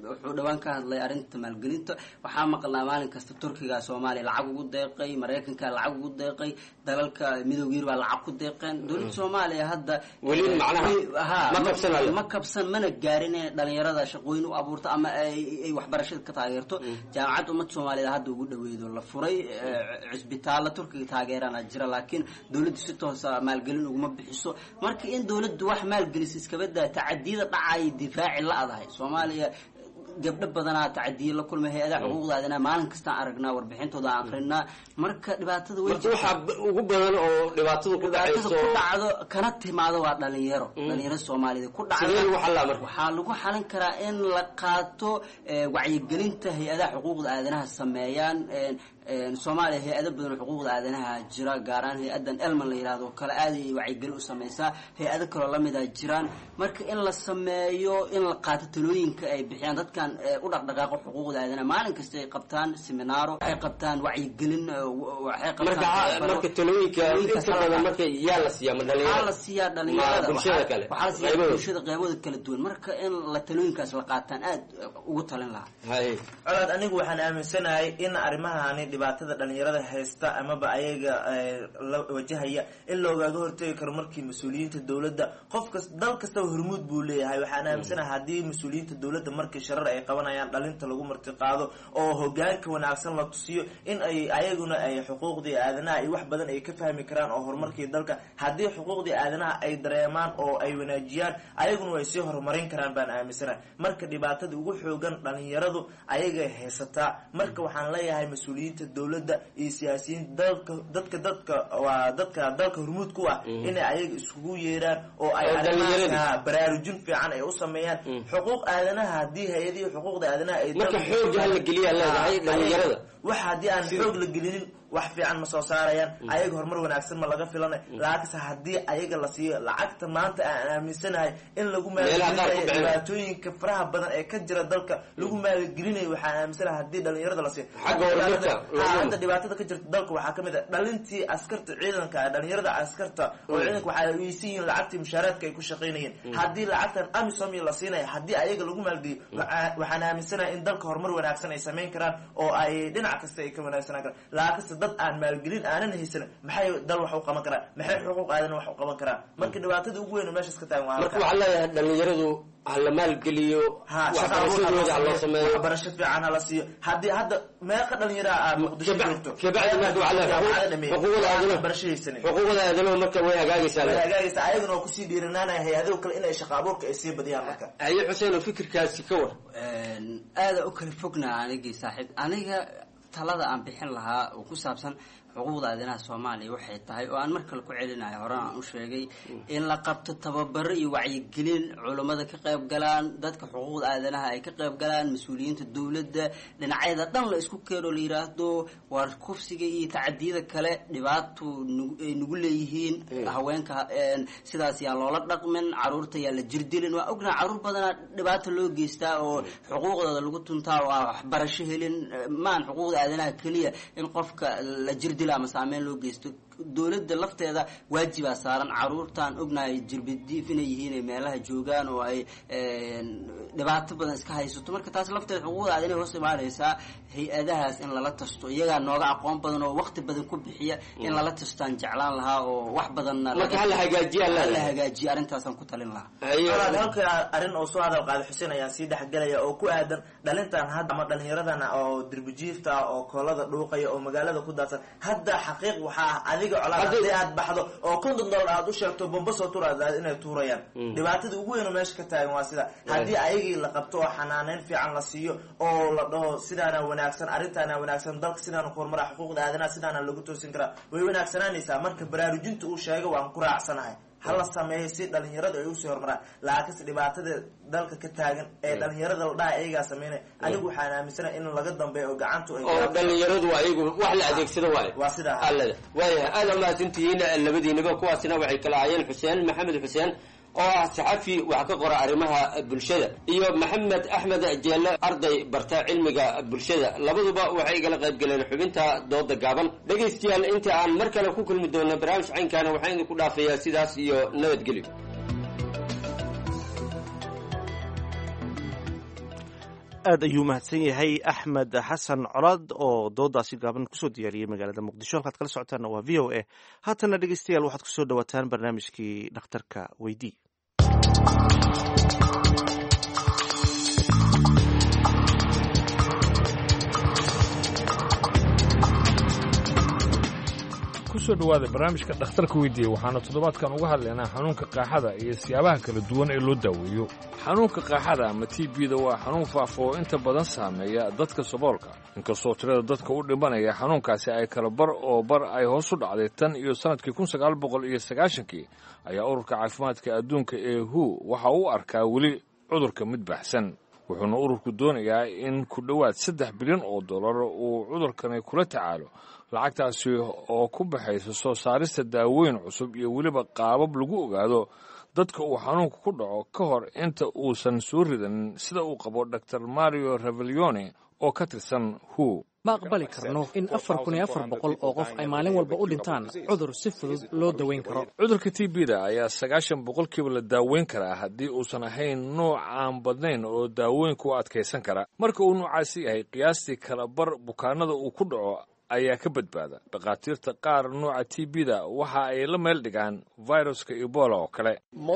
wuxuu dhowaan ka hadlay arrinta maalgelinta waxaa maqlnaa maalin kasta turkiga soomaaliya lacag ugu deeqay maraykanka lacag ugu deeqay dalalka midowga yurub baa lacag ku deeqeen dowladda soomaaliya hadda Weli macnaha ha ma kabsanayo. ma kabsan mana gaarin inay dhalinyarada shaqooyin u abuurto ama ay ay waxbarashada ka taageerto jaamacadda ummadda soomaaliyeed hadda ugu dhaweedo la furay eh, cisbitaalla turkiga taageerana jira laakiin dowladdu si toosa maalgelin uguma bixiso marka in dowladdu wax maalgelisa iskaba daa tacadiyada dhacay difaaci la-dahay soomaaliya gabdho badanaa tacadiye la kulmay hay-adaha xuquuqda aadanaha maalin kastaan aragnaa warbixintooda aan akrinaa marka dhibaatada way marka waxaa b- ugu badan oo dhibaatadu ku dhibaatada dhacayso ku dhacdo kana timaado waa dhalinyaro dhalinyaro soomaaliyeed ku dhacda Sidee lagu xallaa marka? waxaa lagu xalin karaa in la qaato eh, wacyigelinta hay-adaha xuquuqda aadanaha sameeyaan en- en soomaaliya hay-ado badan oo xuquuqda aadanaha jira gaaraan hay-adan elman la yidhahdo oo kale aad ay wacyigelin u sameysaa hay-ado kaloo lamid a jiraan marka in la sameeyo in la qaato talooyinka ay bixiyaan dadkan eh, u dhaqdhaqaaqo xuquuqda aadanaha maalin kasta ay qabtaan seminaaro ay qabtaan wacyigelin eh, w- waxay marka qabtaan marka talooyinka talooyinkaas inta hala badan qaato. marka yaa la siiyaa ma waxaa dhalinyarada la siiyaa ma dhalinyarada bulshada waxaa- kale waxaa la siiyaa qaybahooda? bulshada qaybahooda kala duwan marka in la talooyinkaas la qaataan aad ugu talin lahaa Hay. colaad anigu waxaan aaminsanahay in arrimahani dhibaatada dhalinyarada haysta amaba ayaga eh, la wajahaya in loogaaga hortegi karo markii mas-uuliyiinta dowladda qof kas dal kastaba hormuud buu leeyahay waxaan aaminsanahay haddii mas-uuliyiinta dowladda markii sharar ay qabanayaan dhalinta lagu marti qaado oo hogaanka wanaagsan la tusiyo in ay ayaguna ay xuquuqdii aadanaha iyo wax badan ay ka fahmi karaan oo horumarkii dalka haddii xuquuqdii aadanaha ay dareemaan oo ay wanaajiyaan ayaguna way sii horumarin karaan baan aaminsanahay marka dhibaatada ugu xoogan dhalinyaradu ayagay haysataa marka waxaan leeyahay mas-uuliyiinta dowladda iyo siyaasiyiin dalka dadka dadka waa dadka dalka hormuud ku ah inay ayaga isugu yeeraan oo ay Oo arrimahaas, dhalinyarada. ah, baraarujin fiican ay u sameeyaan xuquuq aadanaha haddii hay-adihii xuquuqda aadanaha ay Marka dalka- xoog hala geliyaa leedahay Ah, dhalinyarada. wax haddii aan xoog la gelinin wax fiican ma soo saarayaan ayaga horumar wanaagsan ma laga filanay laakiinse haddii ayaga la siiyo lacagta maanta aan aaminsanahay in lagu Meelaha qaar ku maalgelinayo bixinayo. dhibaatooyinka faraha badan ee ka jira dalka lagu maalgelinayo waxaan aaminsanahay haddii dhalinyarada la siiyo Xagga horumarka, Dhibaatada- lagu- Ah, hadda dhibaatada ka jirta dalka waxaa kamid ah dhalintii askarta ciidanka ah, dhalinyarada askarta oo ciidanka waxay weysan yihiin lacagtii mushaaraadka ay ku shaqaynayeen haddii lacagtan amisom la siinaya haddii ayaga lagu maalgeliyo waxaa- waxaan aaminsanahay in dalka horumar wanaagsan ay samayn karaan oo ay dhinac kasta ay ka wanaagsanaan karaan laakiinse dad aan maalgelin aanan haysan maxay dal wax u qaban karaan maxay xuquuq aadan wax u qaban karaan marka dhibaatada ugu weyn oo meeshaas ka taagan waa marka halkaa. waxaa leeyahay dhalinyaradu ha la maalgeliyo Ha, shaqa abuur ha loo waxbarashadooda ha loo sameeyo, sameeyo waxbarasho fiican ha la siiyo haddii hadda meeqa dhalinyara aad muqdisho Kabacdi- joogto kabacdi marka waxaa leeyahay Jaamacada xuquuq- dhameeyey. xuquuqda aadanaha- waxbarasho haysanin xuquuqda aadanaha marka way hagaagaysaa way leedahay. hagaagaysa ayaguna oo kusii dhiiranaanaya hay-adaho kale inay shaqa abuurka ay sii badiyaan marka haye xuseen oo fikirkaasi ka war aada u kala fognaa anigii saaxiib aniga talada aan bixin lahaa oo ku saabsan xuquuqda aadanaha soomaaliya waxay tahay oo aan mar kale ku celinayo horena aan u sheegay in la qabto tababaro iyo wacyigelin culummada ka qayb galaan dadka xuquuqda aadanaha ay ka qayb galaan mas-uuliyiinta dowladda dhinacyada dhan la isku keeno la yiraahdo waar kufsiga iyo tacadiyada kale dhibaato nagu- ay nagu leeyihiin haweenka een, sidaas yaa loola dhaqmin caruurta yaa la jirdilin waa ognaha caruur badanaa dhibaato loo geystaa oo xuquuqdooda lagu tuntaa oo aan waxbarasho helin maan xuquuqda aadanaha keliya in qofka la jirdila ama saameyn loo geysto dowladda lafteeda waajibaa saaran caruurtaan ognahay jirbadiif inay yihiin ay meelaha joogaan oo ay een, dhibaato badan iska haysato marka taas lafteeda xuquuqda aadanaha hoos imaanaysaa hay-adahaas in lala tasto iyagaa nooga aqoon badan oo waqti badan ku bixiya in lala tastaan jeclaan lahaa oo wax badanna Marka hala hagaajiyaa hala leedahay. hagaajiya arrintaasaan ku talin lahaa Walaal, halka arrin oo soo hadal qaada xuseen ayaan sii dhexgelaya oo ku aadan dhalintan hadda ama dhalinyaradana oo dirbijiifta ah oo koolada dhuuqaya oo magaalada ku daadsan hadda xaqiiq waxaa ah adiga colaad Hadda- haddii aad baxdo oo konton dollar aad u sheegto bomba soo tur aad inay tuurayaan Mm. dhibaatada ugu weyn oo meesha ka taagan waa sida haddii ayagii la qabto oo xanaaneyn fiican la siiyo oo la dhaho sidaana wanaagsan arrintaana wanaagsan dalka sidaana ku horumara xuquuqda aadanaha sidaana lagu toosin karaa way wanaagsanaanaysaa marka baraarujinta uu sheega waan ku raacsanahay hala sameeyo si dhalinyarada ay usii horumaraan laakiinse dhibaatada dalka ka taagan ee dhalinyarada la dhaha ayagaa sameynaya anigu waxaan aaminsanahay in laga dambeeyo oo gacantu ay oo dhalinyaradu ayagu wax la adeegsado waayo waa sidaa allada waayahay aada umahadsantihiin labadiinaba kuwaasina waxay kala ahaayeen xuseen maxamed xuseen oo ah saxafi wax ka qora arrimaha bulshada iyo maxamed axmed jeelle arday barta cilmiga bulshada labaduba waxay igala qayb galeen xubinta dooda gaaban dhegaystayaal inta aan mar kale ku kulmi doono barnaamij caynkaana waxaan idinku dhaafayaa sidaas iyo nabadgelyo aad ayuu mahadsan yahay axmed xasan colaad oo doodaasi gaaban kusoo diyaariyey magaalada muqdisho halkaad kala socotaanna waa v o a haatana dhegeystayaal waxaad kusoo dhawaataan barnaamijkii dhakhtarka weydii kusoo dhowaada barnaamijka dhakhtarka weydiiye waxaana toddobaadkan uga hadlaynaa xanuunka qaaxada iyo siyaabaha kala duwan ee loo daaweeyo xanuunka qaaxada ama t bda waa xanuun faafo oo inta badan saameeya dadka saboolka inkastoo tirada dadka u dhimanaya xanuunkaasi ay kala bar oo bar ay hoos u dhacday tan iyo sannadkii kun sagaal boqol iyo sagaashankii ayaa ururka caafimaadka adduunka ee hu waxa uu arkaa weli cudurka mid baxsan wuxuuna ururku doonayaa in ku dhowaad saddex bilyan oo dollar uu cudurkani kula tacaalo lacagtaasi oo ku baxaysa soo saarista daawooyin cusub iyo weliba qaabab lagu ogaado dadka uu xanuunka ku dhaco ka hor inta uusan soo ridanin sida uu qabo dor mario revelione oo ka tirsan hu ma aqbali karno in afar kun iyo afar boqol oo qof ay maalin walba u dhintaan cudur si fudud loo daweyn karo cudurka t bda ayaa sagaashan boqolkiiba la daaweyn karaa haddii uusan ahayn nooc aan badnayn oo daawooyinka u adkaysan kara marka uu noocaasi yahay qiyaastii kala bar bukaanada uu ku dhaco ayaa ka badbaada dhakhaatiirta qaar nooca t bda waxa ay la meel dhigaan viruska ebola oo kale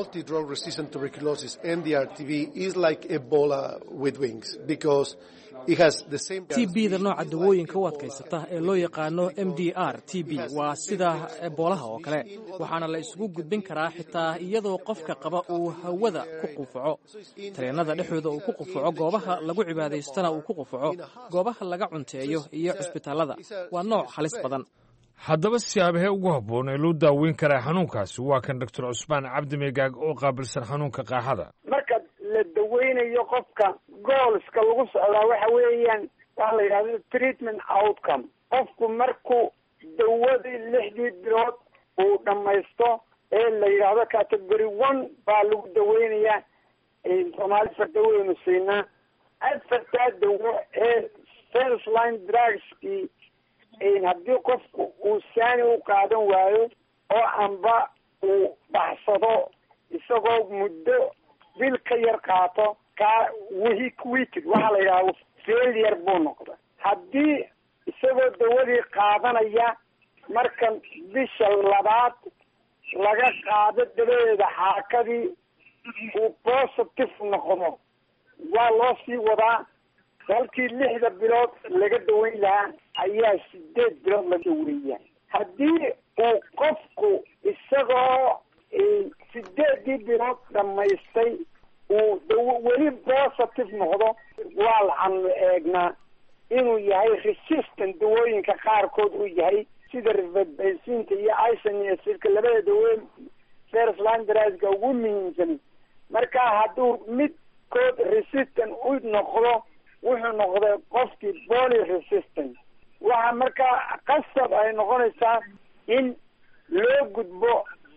t bda nooca dawooyinka u adkaysata ee loo yaqaano m d r t b waa sida eboolaha oo kale waxaana la isugu gudbin karaa xitaa iyadoo qofka qaba uu hawada ku qufaco tareennada dhexdooda uu ku qufaco goobaha lagu cibaadaystana uu ku qufaco goobaha laga cunteeyo iyo cusbitaallada waa nooc halis badan haddaba siyaabahee ugu habboon ee loo daaweyn karaa xanuunkaasi waa kan doctor cusmaan cabdi meegaag oo qaabilsan xanuunka qaaxada marka la daweynayo qofka goolska lagu socdaa waxa weeyaan waxa la yidhahda treatment outcome qofku markuu dawadii lixdii bilood uu dhammaysto ee la yidhaahdo category one baa lagu daweynayaa soomaali fardaweynu siinaa afartaa dawo ee first line drugskii haddii qofku uu saani u qaadan waayo oo amba uu baxsado isagoo muddo bil ka yar qaato kaa week weeked waxaa la yidhahda failure buu noqda haddii isagoo dawadii qaadanaya marka bisha labaad laga qaado dabadeeda xaakadii uu positive noqdo waa loo sii wadaa halkii lixda bilood laga daweyn lahaa ayaa sideed bilood laga daweeya haddii uu qofku isagoo sideedii bilood dhamaystay uu daw weli positive noqdo waa laxanu eegnaa inuu yahay resistant dawooyinka qaarkood uu yahay sida rifabensinta iyo isoniacidka labada dawoyn first line drska ugu muhiimsan marka hadduu midkood resistant u noqdo wuxuu noqday qofkii poly resistant waxa markaa qasab ay noqonaysaa in loo gudbo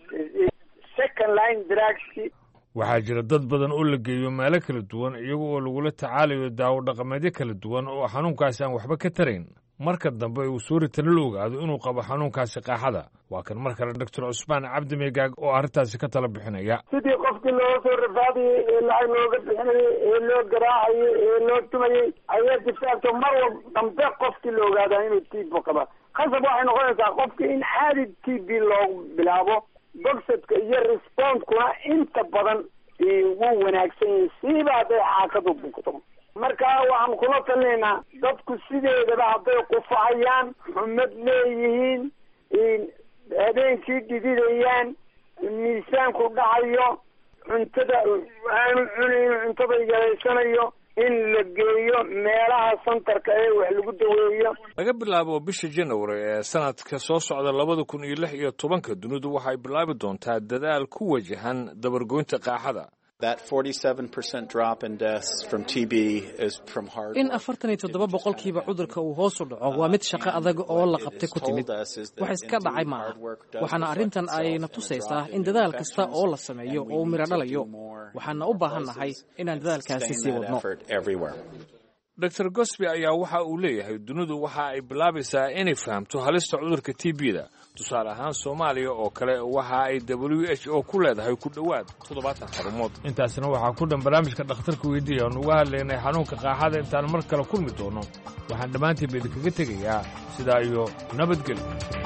second line drugski waxaa jira dad badan oo la geeyo meelo kala duwan iyaga oo lagula tacaalayo daawo dhaqameedyo kala duwan oo xanuunkaasi aan waxba ka tarayn marka dambe uu suuritana la ogaado inuu qabo xanuunkaasi qaaxada waa kan mar kale doctor cusmaan cabdi meegaag oo arrintaasi ka tala bixinaya sidii qofkii looga soo rafaadayey ee lacag looga bixinayey ee loo garaacayey ee loo tumayey ayaa difaacto mar wal dambe qofkii la ogaadaa inuu t b qaba khasab waxay noqonaysaa qofkii in caadi t b loogu bilaabo bogsadka iyo respondkuna inta badan wuu wanaagsan yahay siiba hadday xaakadu bugto marka waxaan kula talinaynaa dadku sideedaba hadday qufacayaan xumad leeyihiin habeenkii dhididayaan miisaanku dhacayo cuntada aanu cunayn cuntada yaraysanayo in la geeyo meelaha santarka ee wax lagu daweeyo laga bilaabo bisha janawari ee sanadka soo socda labada kun iyo lix iyo tobanka dunidu waxay bilaabi doontaa dadaal ku wajahan dabargoynta qaaxada in afartan iyo toddoba boqolkiiba cudurka uu hoos u dhaco waa mid shaqo adag oo la qabtay ku timid wax iska dhacay maaha waxaana arrintan ayna tusaysaa in dadaal kasta oo la sameeyo oo uu midho dhalayo waxaana u baahan nahay inaan dadaalkaasi sii wadno dor gosby ayaa waxa uu leeyahay dunidu waxa ay bilaabaysaa inay fahamto halista cudurka t b-da tusaale ahaan soomaaliya oo kale waxa ay w h o ku leedahay ku dhowaad toddobaatan xarumood intaasna waxaa ku dhan barnaamijka dhakhtarka weydiiya aan uga hadlaynay xanuunka qaaxada intaan mar kale kulmi doono waxaan dhammaantiinba idinkaga tegayaa sidaa iyo nabadgelyo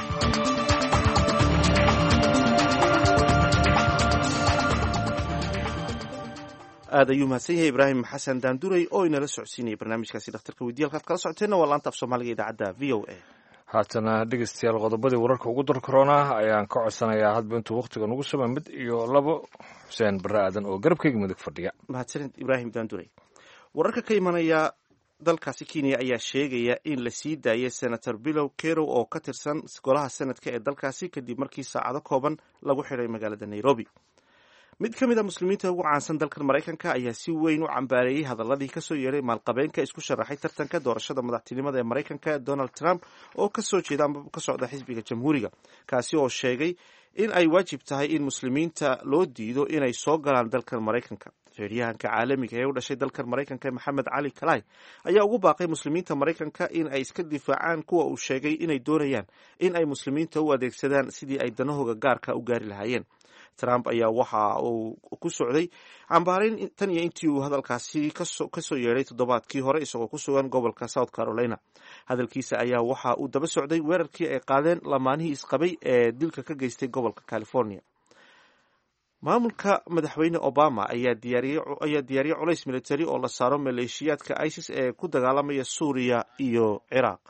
aad ayuu mahadsan yahay ibraahim xasan daanduray oo inala socodsiinaya barnaamijkaasi dhakhtarka weydiya halkaad kala socoteenna waa laanta af soomaaliga idaacadda v o a haatana dhegeystayaal qodobadii wararka ugu dar korona ayaan ka codsanayaa hadba intuu wakhtiga nugu sama mid iyo labo xuseen barre aadan oo garabkayga midig fadhiya mahadsanid ibraahim daanduray wararka ka imanaya dalkaasi kenya ayaa sheegaya in la sii daayay senator bilow kerow oo ka tirsan golaha senadka ee dalkaasi kadib markii saacado kooban lagu xidhay magaalada nairobi mid ka mid a muslimiinta ugu caansan dalkan maraykanka ayaa si weyn u cambaareeyey hadaladii kasoo yeedhay maalqabeenka isku sharaxay tartanka doorashada madaxtinimada ee maraykanka donald trump oo kasoo jeeda ama ka socda xisbiga jamhuuriga kaasi oo sheegay in ay waajib tahay in muslimiinta loo diido inay soo galaan dalkan maraykanka feeryahanka caalamiga ee u dhashay dalkan maraykanka maxamed cali kalai ayaa ugu baaqay muslimiinta maraykanka in ay iska difaacaan kuwa uu sheegay inay doonayaan in ay muslimiinta u adeegsadaan sidii ay danahooga gaarka u gaari lahaayeen trump ayaa waxa uu ku socday cambaarayn tan iyo intii uu hadalkaasi kasoo yeedhay toddobaadkii hore isagoo ku sugan gobolka south carolina hadalkiisa ayaa waxa uu daba socday weerarkii ay qaadeen lamaanihii isqabay ee dilka ka geystay gobolka california maamulka madaxweyne obama ayaa diyaariyey culays militari oo la saaro maleeshiyaadka isis ee ku dagaalamaya suuriya iyo ciraaq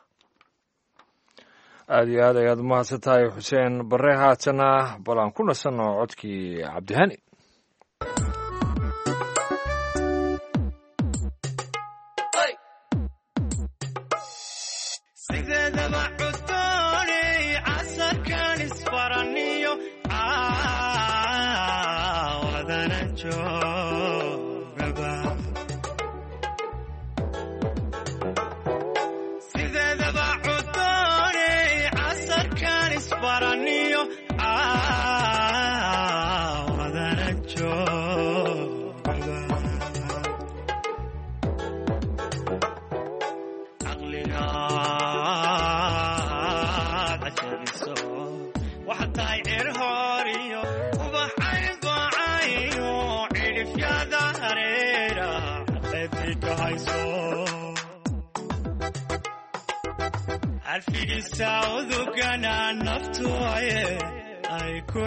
aad iyo aad ayaad umahadsan tahay xuseen barre haatana bal aan ku nasanno codkii cabdihani sideedaba cuddooney casarkan isbaraniyo caawadana joogaba sideedaba cuddooney casarkan isbaraniyo caawadana joogaba caqligaad cajabiso waxaad tahay cir hooriyo ubaxayn baacayo cidhifyada hareera caqeedii ka hayso carfigisa udugana naftu aye ay ku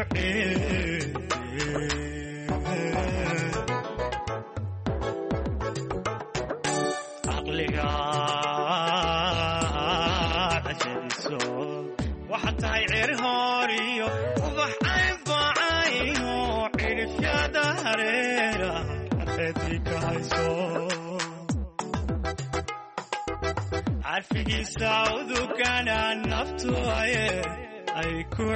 caqligaad cajabiso waxaad tahay cir hooriyo ubax ayn baacayo cidhifyada hareera caqeedii ka hayso carfigiisa udugana naftu aye ay ku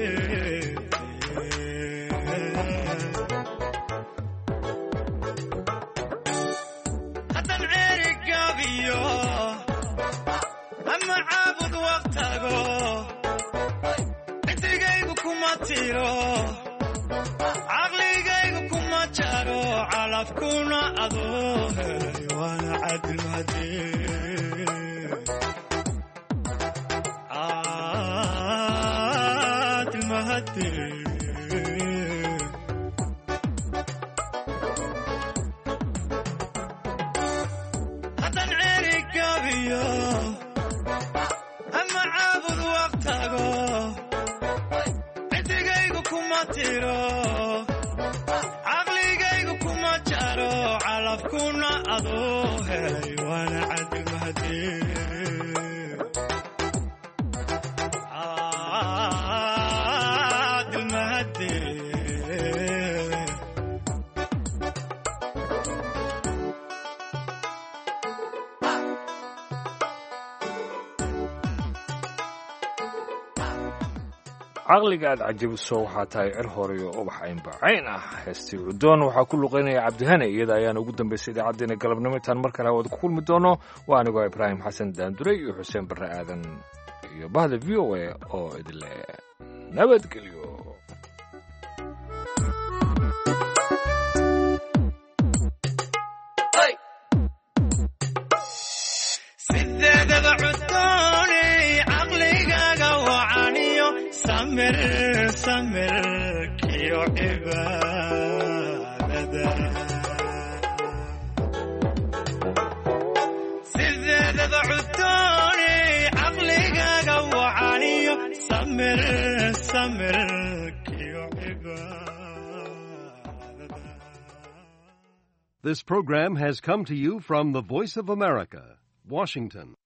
haddan ceeri gabiyo ama caabud waqtago ciddigaygu kuma tiro caqligaygu kuma jaro calafkuna adoo helay waana cadilmadee haddan ceeri gabiyo ama caabud waqtago ciddigaygu kuma tiro caqligaygu kuma jaro calafkuna adoo helay waana cadilmahadee caqliga aad cajabiso waxaa tahay cir horeyo ubax aynbaacayn ah heestii cudoon waxaa ku luqaynaya cabdihane iyada ayaana ugu dambaysay idaacaddeenna galabnimo intaan mar kale hawada ku kulmi doono waa anigoo ibraahim xasan daanduray iyo xuseen barre aadan iyo bahda v o a oo idinle nabadgelyo samir samirkiyo cibaadada sideedada cudooni caqligaaga wacaniyo samir samirkiyo This program has come to you from the Voice of America, Washington.